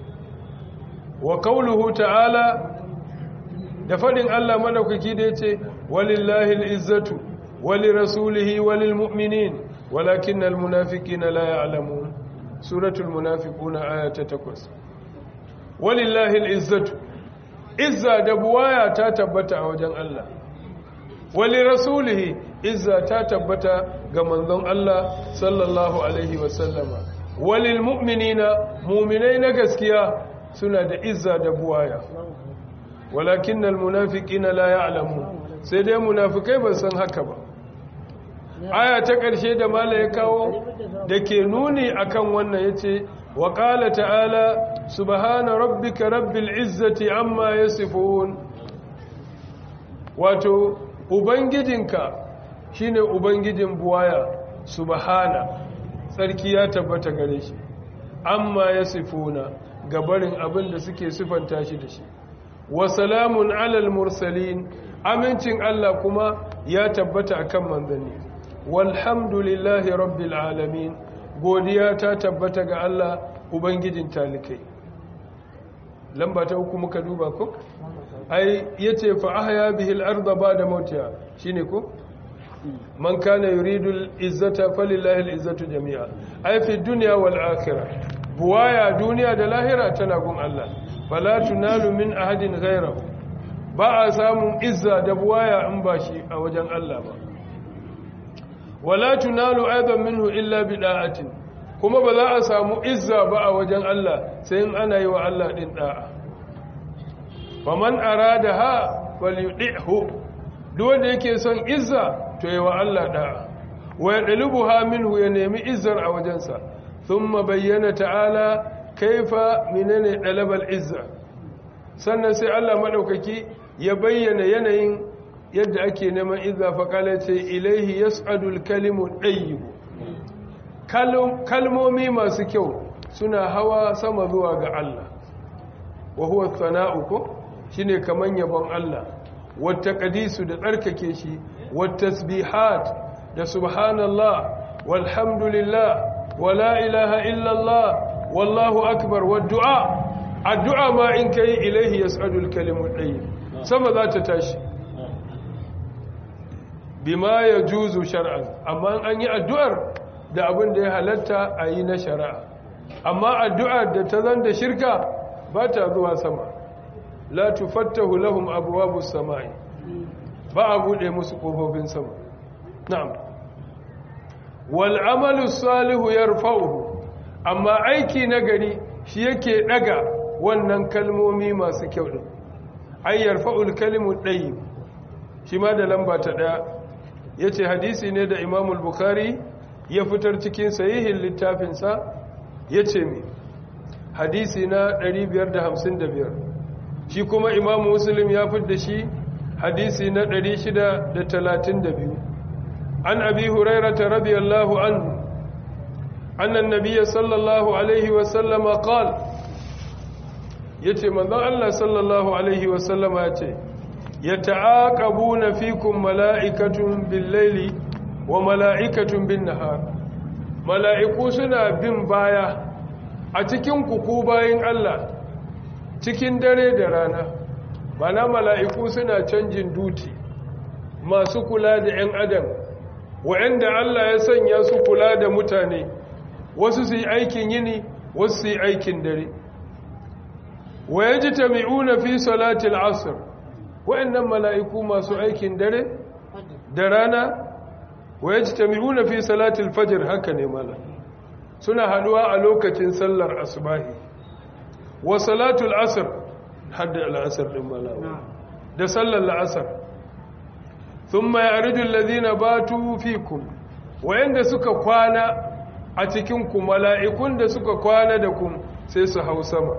wa qawluhu ta'ala da fadin Allah madaukaki da yace walillahi al-izzatu walirasulihi walilmu'minin walakinnal munafiqina la ya'lamun suratul munafiquna aya ta 8 walillahi al-izzatu izza da buwaya ta tabbata a wajen Allah wali rasulihi izza ta tabbata ga manzon Allah sallallahu alaihi wasallama walil mu'minina mu'minai na gaskiya suna da izza da buwaya walakinnal munafiqina la ya'lamun sai dai munafikai ban san haka ba aya ta ƙarshe da mala ya kawo da ke nuni akan wannan yace wa qala ta'ala subhana rabbika rabbil izzati amma yasifun wato ubangijinka shine ubangijin buwaya subhana sarki ya tabbata gare shi amma yasifuna gabarin abin da suke sifanta shi da shi wa salamun alal mursalin amincin Allah kuma ya tabbata akan manzanni walhamdulillahi rabbil alamin godiya ta tabbata ga Allah ubangijin talikai lamba ta uku muka duba ko ai yace fa ahya bihi al-ardha ba'da mautiha shine ko man kana yuridu al-izzata falillahi al-izzatu jami'a ai fi dunya wal akhirah buwaya duniya da lahira tana gun Allah fala tunalu min ahadin ghayrahu ba a samun izza da buwaya in ba shi a wajen Allah ba wala tunalu aidan minhu illa bida'atin kuma ba za a samu izza ba a wajen Allah sai in ana yi wa Allah din da'a faman aradaha falyudihu duk wanda yake son izza to yi wa Allah da'a wa yadlubuha minhu ya nemi izzar a wajensa thumma bayyana ta'ala kaifa minane dalabal izza sannan sai Allah madaukaki ya bayyana yanayin yadda ake neman izza fa kala ce ilaihi yas'adul kalimu tayyib kalmomi masu kyau suna hawa sama zuwa ga Allah wa huwa thana'u ko shine kaman yabon Allah wata qadisu da tsarkake shi wat tasbihat da subhanallah walhamdulillah wala ilaha illallah wallahu akbar wad du'a addu'a ma in kai ilaihi yas'adul kalimu tayyib sama za ta tashi bima ya juzu shar'an amma an yi addu'ar da abin da ya halatta a yi na shari'a amma addu'ar da ta zan da shirka ba ta zuwa sama la tufattahu lahum abwabus samai ba a bude musu kofofin sama na'am wal amalu salihu yarfa'uhu amma aiki na gari shi yake daga wannan kalmomi masu kyau din ay yarfa'ul kalimu tayyib shi ma da lamba ta daya yace hadisi ne da Imam al-Bukhari ya fitar cikin sahihin littafinsa yace mi hadisi na 555 shi kuma Imam Muslim ya fitar shi hadisi na 632 an Abi Hurairah radiyallahu anhu anna an-nabiy sallallahu alaihi wa sallama qala yace manzon Allah sallallahu alaihi wa sallama yace yata'aqabuna fikum mala'ikatun bil-laili wa mala'ikatun bin-nahar mala'iku suna bin baya a cikin kuku bayin Allah cikin dare da rana mana mala'iku suna canjin duti masu kula da 'yan adam wa'anda Allah ya sanya su kula da mutane wasu su yi aikin yini wasu su yi aikin dare wa yajtami'una fi salati al-'asr wa'annan mala'iku masu aikin dare da rana wa yajtami'una fi salati al-fajr haka ne mala suna haduwa a lokacin sallar asubahi wa salatu al-'asr hadda al-'asr din mala da sallar al-'asr thumma ya'ridu alladhina batu fikum wa'anda suka kwana a cikin ku mala'ikun da suka kwana da ku sai su hau sama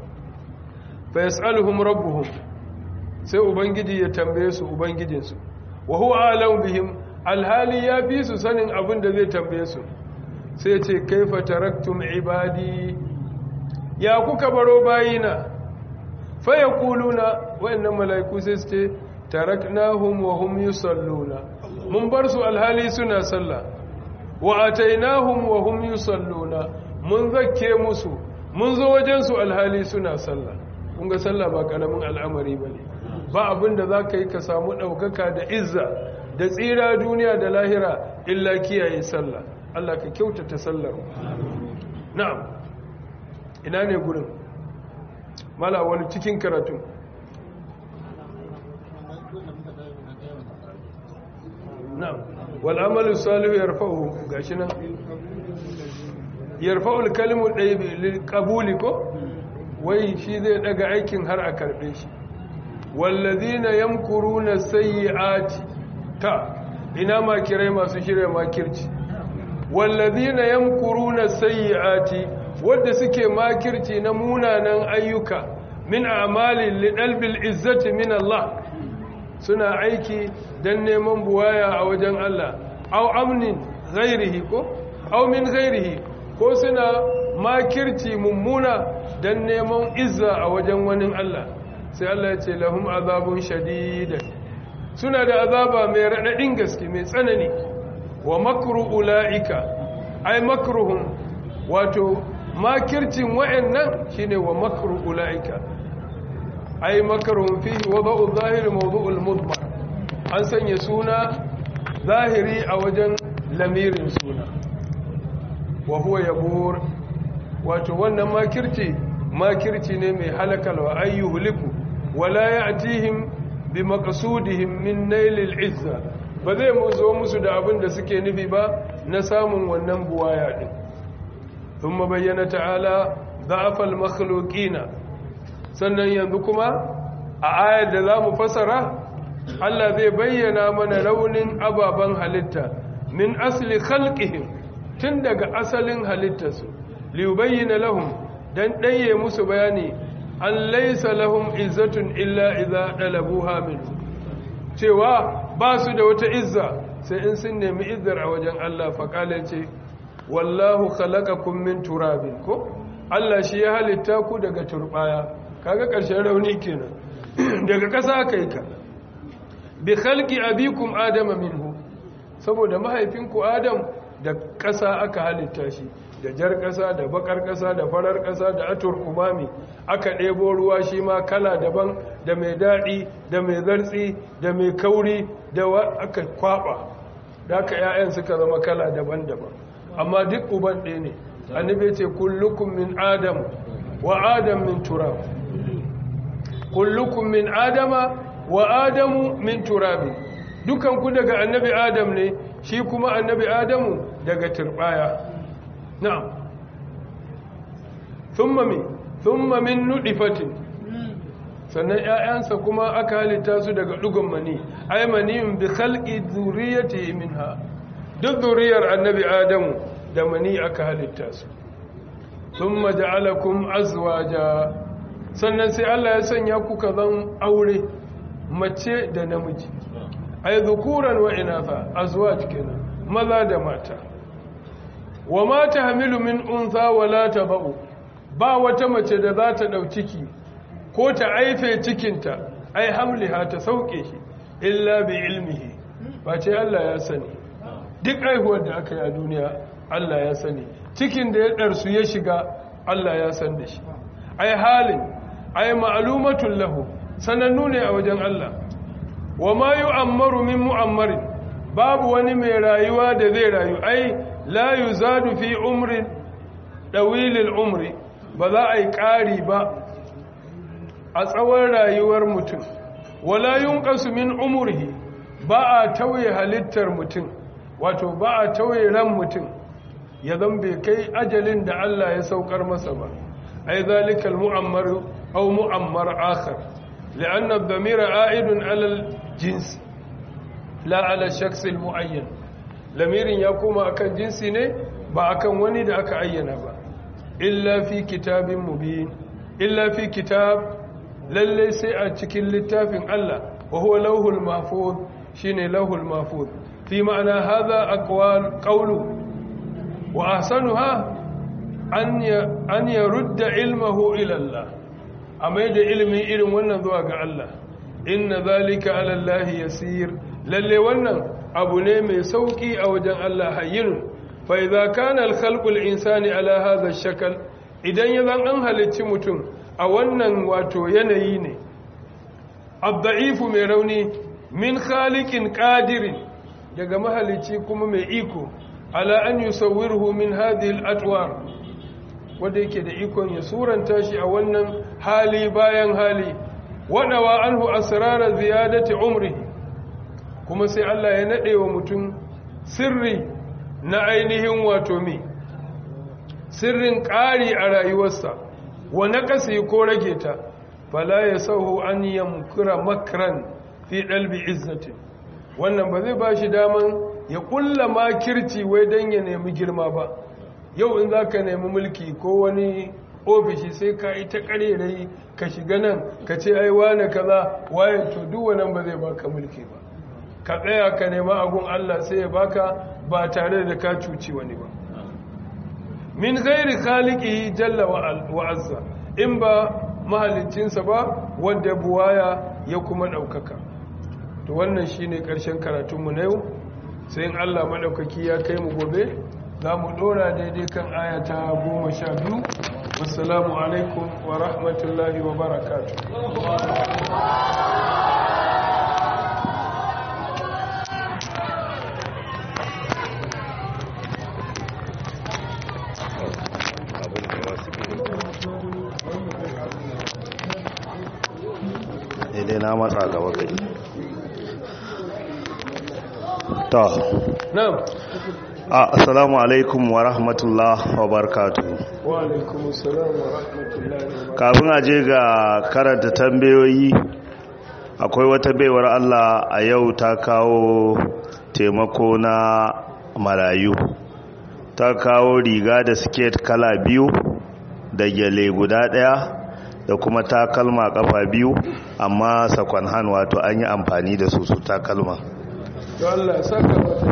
fa yas'aluhum rabbuhum sai ubangiji ya tambaye su ubangijinsu wa huwa alam bihim alhali ya fi su sanin abin da zai tambaye su sai ce kaifa taraktum ibadi ya kuka baro bayina fa yaquluna wayannan malaiku sai su ce taraknahum wa hum yusalluna mun bar su alhali suna sallah wa atainahum wa hum yusalluna mun zakke musu mun zo wajen su alhali suna sallah kun ga sallah ba karamin al'amari bane ba abin da za ka yi ka samu ɗaukaka da izza da tsira duniya da lahira illa kiyaye sallah Allah ka kyautata sallar na'am ina ne gurin mala wani cikin karatu na'am wal amalu salihu yarfa'u gashi nan yarfa'u al-kalimu ɗaya lil qabuli ko wai shi zai daga aikin har a karbe shi wallazina yamkuruna sayyi'ati ta ina makirai masu shirya makirci wallazina yamkuruna sayyi'ati wanda suke makirci na munanan ayyuka min a'malin lidalbil izzati min Allah suna aiki dan neman buwaya a wajen Allah aw amnin ghairihi ko aw min ghairihi ko suna makirci mummuna dan neman izza a wajen wani Allah sai Allah ya ce lahum azabun shadidan suna da azaba mai radadin gaske mai tsanani wa makru ulaika ay makruhum wato makircin wa'annan shine wa makru ulaika ay makruhum fihi wada'u zahiri mawdu'ul mudmar an sanya suna zahiri a wajen lamirin suna wa huwa yabur wato wannan makirci makirci ne mai halakalwa ayyuhuliku wala ya'tihim bi maqsudihim min nailil izza ba zai mu zo musu da abin da suke nufi ba na samun wannan buwaya din thumma bayyana ta'ala da'afal makhluqina sannan yanzu kuma a ayar da zamu fasara Allah zai bayyana mana raunin ababen halitta min asli khalqihim tun daga asalin halittarsu liyubayyana lahum dan ɗaye musu bayani an laisa lahum izzatun illa idza dalabuha min cewa ba su da wata izza sai in sun nemi izzar a wajen Allah faqala ce wallahu khalaqakum min turabin ko Allah shi ya halitta ku daga turbaya kaga ƙarshen rauni kenan daga ƙasa kai ka bi khalqi abikum adama minhu saboda mahaifinku adam da ƙasa aka halitta shi da jar ƙasa da bakar ƙasa da farar ƙasa da atur umami aka ɗebo ruwa shi ma kala daban da mai daɗi da mai zartsi da mai kauri da aka kwaɓa da aka ‘ya'yan suka zama kala daban-daban amma duk uban ɗaya ne annabi ce kullukum min adam wa adam min turab kullukum min adama wa adamu min turabi dukanku daga annabi adam ne shi kuma annabi adamu daga turbaya na'am thumma min thumma min nudifatin sannan ƴaƴansa kuma aka halitta su daga dugun mani ay maniyun bi khalqi dhurriyyati minha duk zuriyar annabi adamu da mani aka halitta su thumma ja'alakum azwaja sannan sai Allah ya sanya ku kazan aure mace da namiji ay dhukuran wa inatha azwaj kenan maza da mata wa ma tahmilu min untha wa la tabu ba wata mace da za ta dau ciki ko ta aife cikinta ai hamliha ta sauke shi illa bi ilmihi ba ce Allah ya sani duk aihuwar da aka yi a duniya Allah ya sani cikin da ya darsu ya shiga Allah ya san da shi ai halin ai ma'lumatul lahu sanannu ne a wajen Allah wa ma yu'ammaru min mu'ammarin babu wani mai rayuwa da zai rayu ai la yuzadu fi umrin dawilil umri ba za a yi ƙari ba a tsawon rayuwar mutum wala yunqasu min umrihi ba a tauye halittar mutum wato ba a tauye ran mutum ya zambe kai ajalin da Allah ya saukar masa ba ai zalikal mu'ammaru aw mu'ammar akhar لأن الضمير عائد على الجنس لا على الشخص المعين لمير يقوم أكن جنسي ne ba akan wani da aka ayyana ba illa fi kitabin mubin illa fi kitab lalle sai a cikin littafin Allah wa huwa lauhul mahfuz shine lauhul mahfuz fi ma'ana hadha aqwal qawlu wa ahsanuha an an yarudda ilmuhu ila Allah a mai da ilimin irin wannan zuwa ga Allah inna zalika ala Allah yasir lalle wannan abu ne mai sauki a wajen Allah hayyin fa idza kana al khalqu al insani ala hadha shakal idan ya zan an halicci mutum a wannan wato yanayi ne abda'ifu mai rauni min khaliqin qadirin daga mahalicci kuma mai iko ala an yusawwirhu min hadhihi al atwar wanda yake da ikon ya suranta shi a wannan hali bayan hali wadawa anhu asrara ziyadati umri kuma sai Allah ya nade wa mutum sirri na ainihin wato mi sirrin ƙari a rayuwarsa wa naqasi ko rage ta fala yasahu an yamkura makran fi dalbi izzati wannan ba zai bashi daman ya kulla makirci wai dan ya nemi girma ba yau in za ka nemi mulki ko wani ofishi sai ka yi ta karerai ka shiga nan ka ce ai wane kaza waye to duk wannan ba zai baka mulki ba ka tsaya ka nema agun Allah sai ya baka ba tare da ka cuci wani ba min ghairi khaliqihi jalla wa azza in ba mahaliccinsa ba wanda buwaya ya kuma daukaka to wannan shine karshen karatunmu na yau sai in Allah madaukaki ya kai mu gobe za mu dora daidai kan ayata goma sha biyu wassalamu alaikum wa rahmatullahi wa barakatu abin da wasu na matsa gaba kai to na'am assalamu alaikum wa rahmatullah wa barakatuh wa alaikum assalam wa rahmatullahi wa kafin a je ga karanta tambayoyi akwai wata baiwar Allah a yau ta kawo taimako na marayu ta kawo riga da siket kala biyu da gyale guda daya da kuma takalma kafa biyu amma sakon hand wato an yi amfani da su su takalma to Allah ya saka mata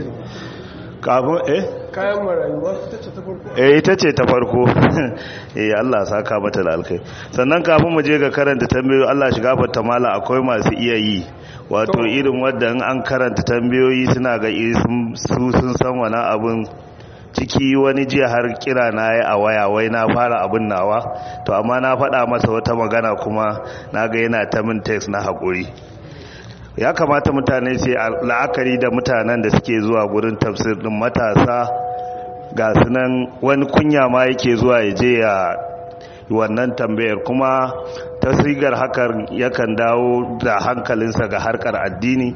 kafin eh kayan marayuwa ta ce ta farko eh ita ce ta farko eh Allah ya saka mata da alkai sannan kafin mu je ga karanta tambayoyi Allah shiga fata mala akwai masu iya yi wato irin wanda in an karanta tambayoyi suna ga su sun san wani abun ciki wani jiya har kira na yi a waya wai na fara abin nawa to amma na faɗa masa wata magana kuma na ga yana ta min text na haƙuri ya kamata mutane sai la'akari da mutanen da suke zuwa gurin tafsir din matasa ga sunan wani kunya ma yake zuwa ya je ya wannan tambayar kuma tasigar hakan yakan dawo da hankalinsa ga harkar addini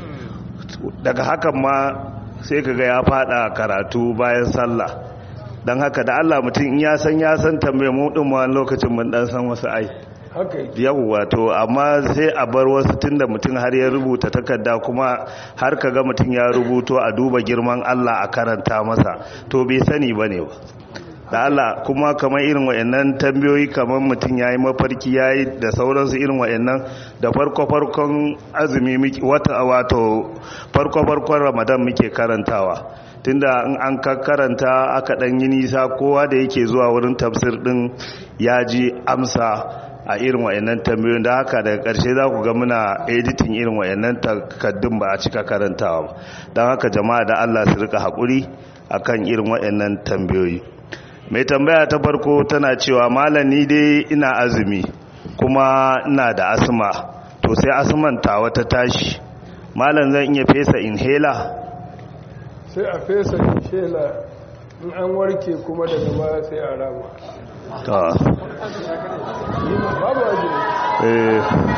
daga hakan ma sai kaga ya fada karatu bayan sallah don haka da Allah mutum in ya san ya san tambayar mu din wani lokacin mun dan san wasu ai haka yake yawwa to amma sai a bar wasu tunda mutum har ya rubuta takarda kuma har kaga mutum ya rubuto a duba girman Allah a karanta masa to bai sani bane ba da Allah kuma kamar irin wayannan tambayoyi kamar mutum yayi mafarki yayi da sauransu irin wayannan da farko farkon azumi wata wato farko farkon Ramadan muke karantawa tunda in an karanta aka dan yi nisa kowa da yake zuwa wurin tafsir din ya ji amsa a irin wayannan tambayoyin da haka daga ƙarshe za ku ga muna editing irin wayannan takaddun ba a cika karantawa don haka jama'a da Allah su rika haƙuri akan irin wayannan tambayoyi mai tambaya ta farko tana cewa malami dai ina azumi kuma ina da asma to sai asman ta wata tashi malam zan iya fesa inhaler sai a fesa shela in an warke kuma daga baya sai a rama ta babu ajiye eh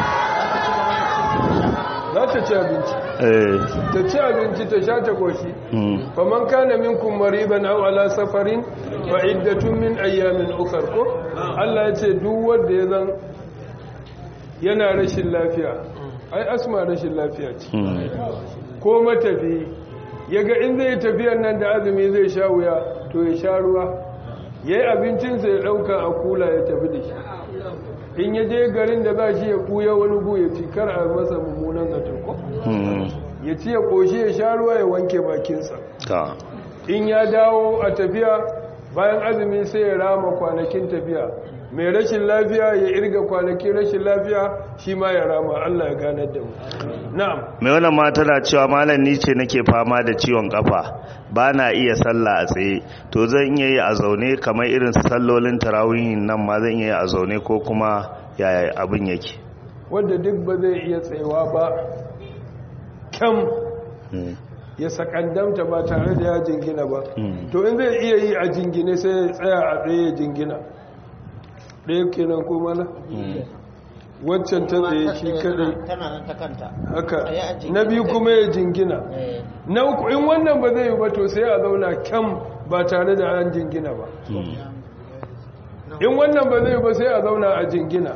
za ta ci abinci eh ta ci abinci ta sha ta goshi mm, faman kana minkum mariban aw ala safarin fa iddatun min ayyamin ukhra ko Allah ya ce duk wanda ya zan yana rashin lafiya ai asma rashin lafiya ce mm, ko matafi yaga in zai tafiyar nan da azumi zai sha wuya to ya sha ruwa yayi abincinsa ya dauka a kula ya tafi da shi in ya je garin da za shi ya kuya wani bu ya ci kar a masa mummunan zato ko mm, ya ci ya koshi ya sha ruwa ya wanke bakinsa ta in ya dawo a tafiya bayan azumi sai ya rama kwanakin tafiya mai rashin lafiya ya irga kwanakin rashin lafiya shi ma ya rama Allah ya ganar da mu na'am mai wannan mata na cewa malam ni ce nake fama da ciwon kafa ba na iya sallah a tsaye to zan iya yi a zaune kamar irin sallolin tarawihin nan ma zan iya yi a zaune ko kuma yaya abin yake wanda duk ba zai iya tsayawa ba kam Mm, ya sakandamta ba tare da ya jingina ba mm, to in zai iya yi a jingine sai ya tsaya a tsaye ya jingina ɗaya kenan ko mana mm, waccan ta tsaye shi kadai tana nan ta kanta haka Tsaye a jingine na biyu kai. kuma ya jingina Eh, na uku in wannan ba zai yi ba to sai a zauna kyam ba tare da an jingina ba mm. in wannan ba zai yi ba sai a zauna a jingina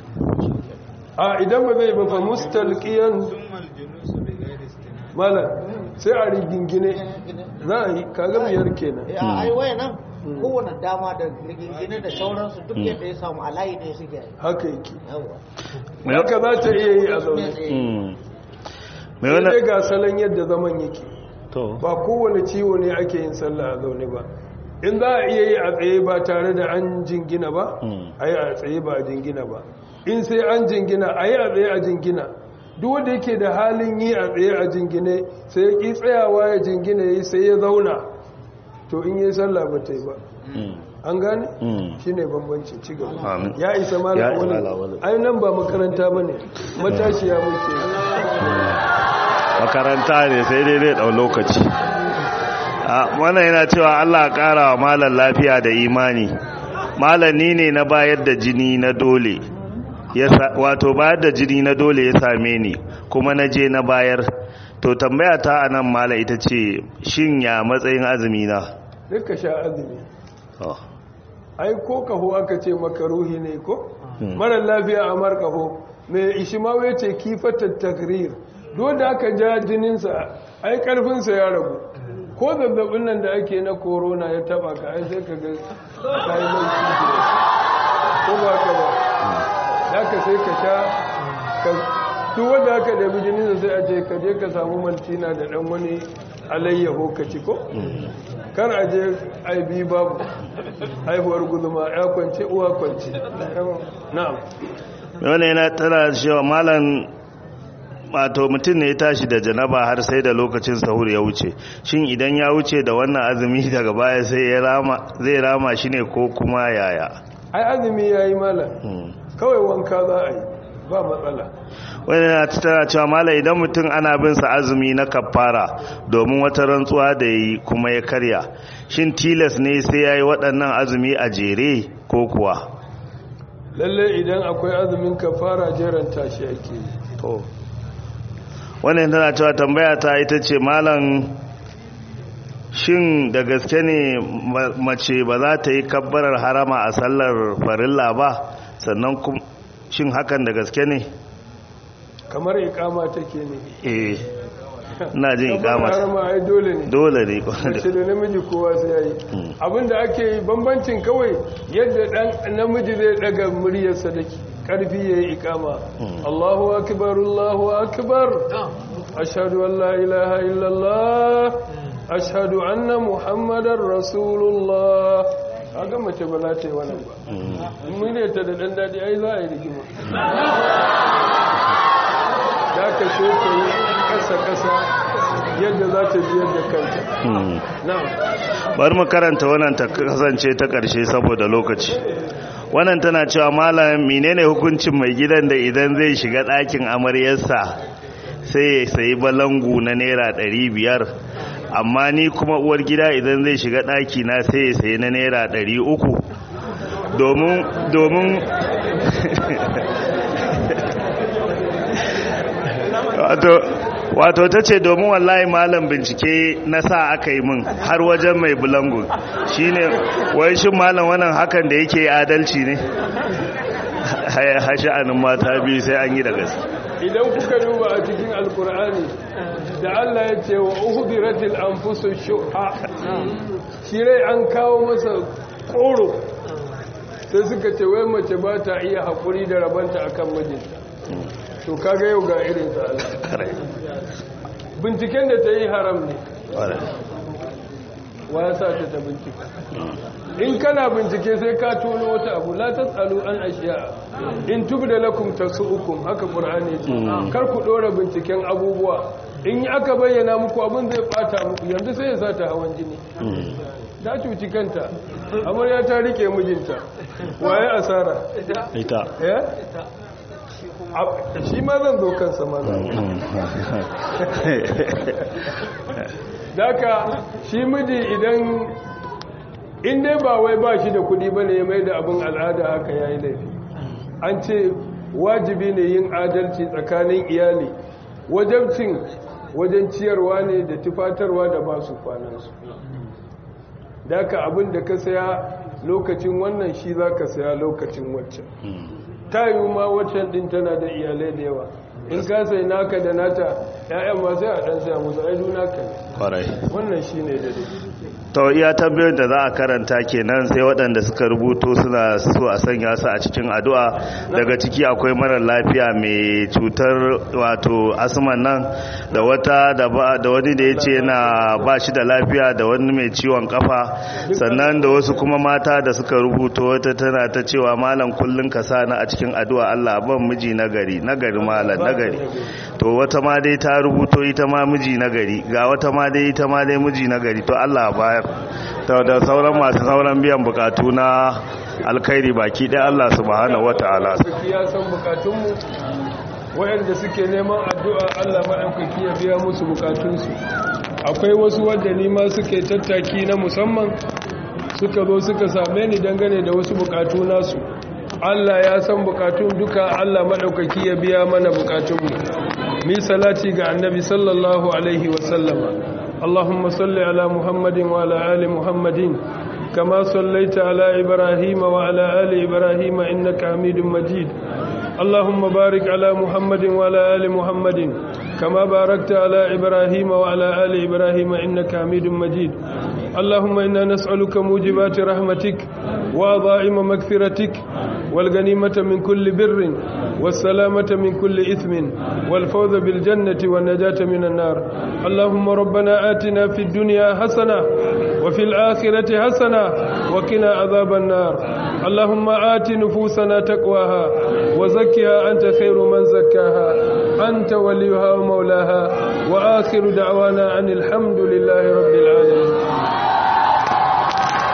a idan ba zai ba fa mustalqiyan malam sai a rigingine za a yi kaga biyar kenan eh, a ai waya nan kowane dama da rigingine da sauransu duk yadda ya samu a layi ɗaya suke yi. haka yake Yawwa. haka za ta iya yi a zaune Mm. mai sai dai wannan ga salon yadda zaman yake to ba kowane ciwo ne ake yin sallah a zaune ba in za a iya yi a tsaye ba tare da an jingina ba Mm. a yi a tsaye ba a jingina ba in sai an jingina a yi a tsaye a jingina duk wanda yake da halin yi a tsaye a jingine sai ya ƙi tsayawa ya jingina ya yi sai ya zauna to in yi sallah ba ta yi ba Mm, an gane mm. shi ne bambanci ci gaba Amin. ya isa Ya malam isa wani malam wani. ai nan ba makaranta ba ne matashiya muke makaranta ne sai dai zai ɗau lokaci a wannan yana cewa allah ƙara wa malar lafiya da imani malar ni ne na bayar da jini na dole ya sa- wato bayar da jini na dole ya same ni kuma na je na bayar to tambaya ta a nan mala ita ce shin ya matsayin azumi na duk ka sha azumi Oh, ai ko kaho aka ce maka ruhi ne ko Hmm. marar lafiya a markaho mai ishimawa ya ce kifatar takrir dole aka ja jininsa ai karfinsa ya ragu ko zazzabin nan da ake na korona ya taba ka ai sai ka ga kayi lauci ko ba ka ba da ka sai ka sha ka duk wanda aka dabi jininsa sai a ce ka je ka samu maltina da dan wani alayyaho ka ci ko kar a je aibi babu haihuwar guduma ya kwance uwa kwance na'am wani yana tana cewa malam wato mutum ne ya tashi da janaba har sai da lokacin sahur ya wuce shin idan ya wuce da wannan azumi daga baya sai ya rama zai rama shi ne ko kuma yaya ai azumi yayi malam Hmm. kawai wanka za a yi ba matsala wani na tana cewa malam idan mutum ana bin sa azumi na kafara domin wata rantsuwa da yi kuma ya karya shin tilas ne sai ya yi waɗannan azumi a jere ko kuwa lalle idan akwai azumin kafara jeran tashi ake yi to wannan tana cewa tambaya ta ita ce malam shin da gaske ne ma- mace ba za ta yi kabbarar harama a sallar farilla ba sannan kum- shin hakan da gaske ne kamar ikama take ne eh ina jin Kamar ikama harama ai dole ne dole ne mace da namiji kowa sai yayi Hmm. abinda ake yi bambancin kawai yadda dan namiji zai daga muryarsa da karfi yayi ikama Hmm. Allahu akbar Allahu akbar ashhadu an la ilaha illallah ashhadu anna muhammadar rasulullah kaga mace ba za ta yi wannan ba Hmm. in muryarta da dan dadi ai za a yi rigima da ka so ta yi kasa kasa yadda za ta biyar da kanta Hmm. na'am bari mu karanta wannan ta kasance ta ƙarshe saboda lokaci wannan tana cewa malam menene hukuncin mai gidan da idan zai shiga ɗakin amaryarsa sai ya sayi balangu na naira ɗari biyar amma ni kuma uwar gida idan zai shiga ɗaki na sai ya sayi na naira ɗari uku domin domin wato wato ta ce domin wallahi malam bincike na sa aka yi min har wajen mai bulangun shine wai shi malam wannan hakan da yake adalci ne hasha'anin mata biyu sai an yi da gaske idan kuka duba a cikin alkur'ani da Allah ya ce wa uhudiratil anfusu shuha shi rai an kawo masa koro sai suka ce wai mace ba ta iya haƙuri da rabanta akan mijinta to kaga yau ga irin sa Allah binciken da ta yi haram ne wa ya sa ta ta bincika in kana bincike sai ka tono wata abu la tasalu an ashiya in tubda lakum tasu'ukum haka qur'ani ce kar ku dora binciken abubuwa in aka bayyana muku abin zai bata muku yanzu sai ya sa ta hawan jini ta cuci kanta amarya ta rike mijinta waye asara ita eh shi ma zan zo kansa ma daka shi miji idan in dai ba wai ba shi da kudi bane ya mai da abin al'ada haka yayi laifi an ce wajibi ne yin adalci tsakanin iyali wajabcin wajen ciyarwa ne da tufatarwa da ba su kwanansu daka abin da ka saya lokacin wannan shi za ka saya lokacin waccan ta yi ma waccan din tana da iyalai da yawa in ka sai naka da nata ya'yan ma sai a ɗan saya musu aidu naka ne kwarai wannan shi ne da dai to iya tambayoyin da za a karanta kenan sai waɗanda suka rubuto suna so a sanya su a cikin addu'a daga ciki akwai marar lafiya mai cutar wato asman nan da wata da ba da wani da ya ce yana ba shi da lafiya da wani mai ciwon kafa sannan da wasu kuma mata da suka rubuto wata tana ta cewa malam kullun ka sa na a cikin addu'a Allah ban miji nagari nagari malam nagari to wata ma dai ta rubuto ita ma miji nagari ga wata ma dai ita ma dai miji nagari to Allah bayar ta da sauran masu sauran biyan bukatu na alkhairi baki ɗaya Allah subhanahu wataala sarki ya san bukatunmu wayanda suke neman addu'a Allah maɗaukaki ya biya musu bukatunsu akwai wasu wadda nima suke tattaki na musamman suka zo suka same ni dangane da wasu bukatu nasu Allah ya san bukatun duka Allah maɗaukaki ya biya mana bukatunmu mi salati ga annabi sallallahu alaihi wasallama Allahumma salli ala Muhammadin wa ala ali Muhammadin kama sallaita ala Ibrahim wa ala ali Ibrahim innaka Hamidum Majid اللهم بارك على محمد وعلى آل محمد كما باركت على إبراهيم وعلى آل إبراهيم إنك حميد مجيد اللهم إنا نسألك موجبات رحمتك وعظائم مغفرتك والغنيمة من كل بر والسلامة من كل إثم والفوز بالجنة والنجاة من النار اللهم ربنا آتنا في الدنيا حسنة وفي الآخرة حسنة وقنا عذاب النار اللهم آت نفوسنا تقواها وزكها أنت خير من زكاها أنت وليها ومولاها وآخر دعوانا أن الحمد لله رب العالمين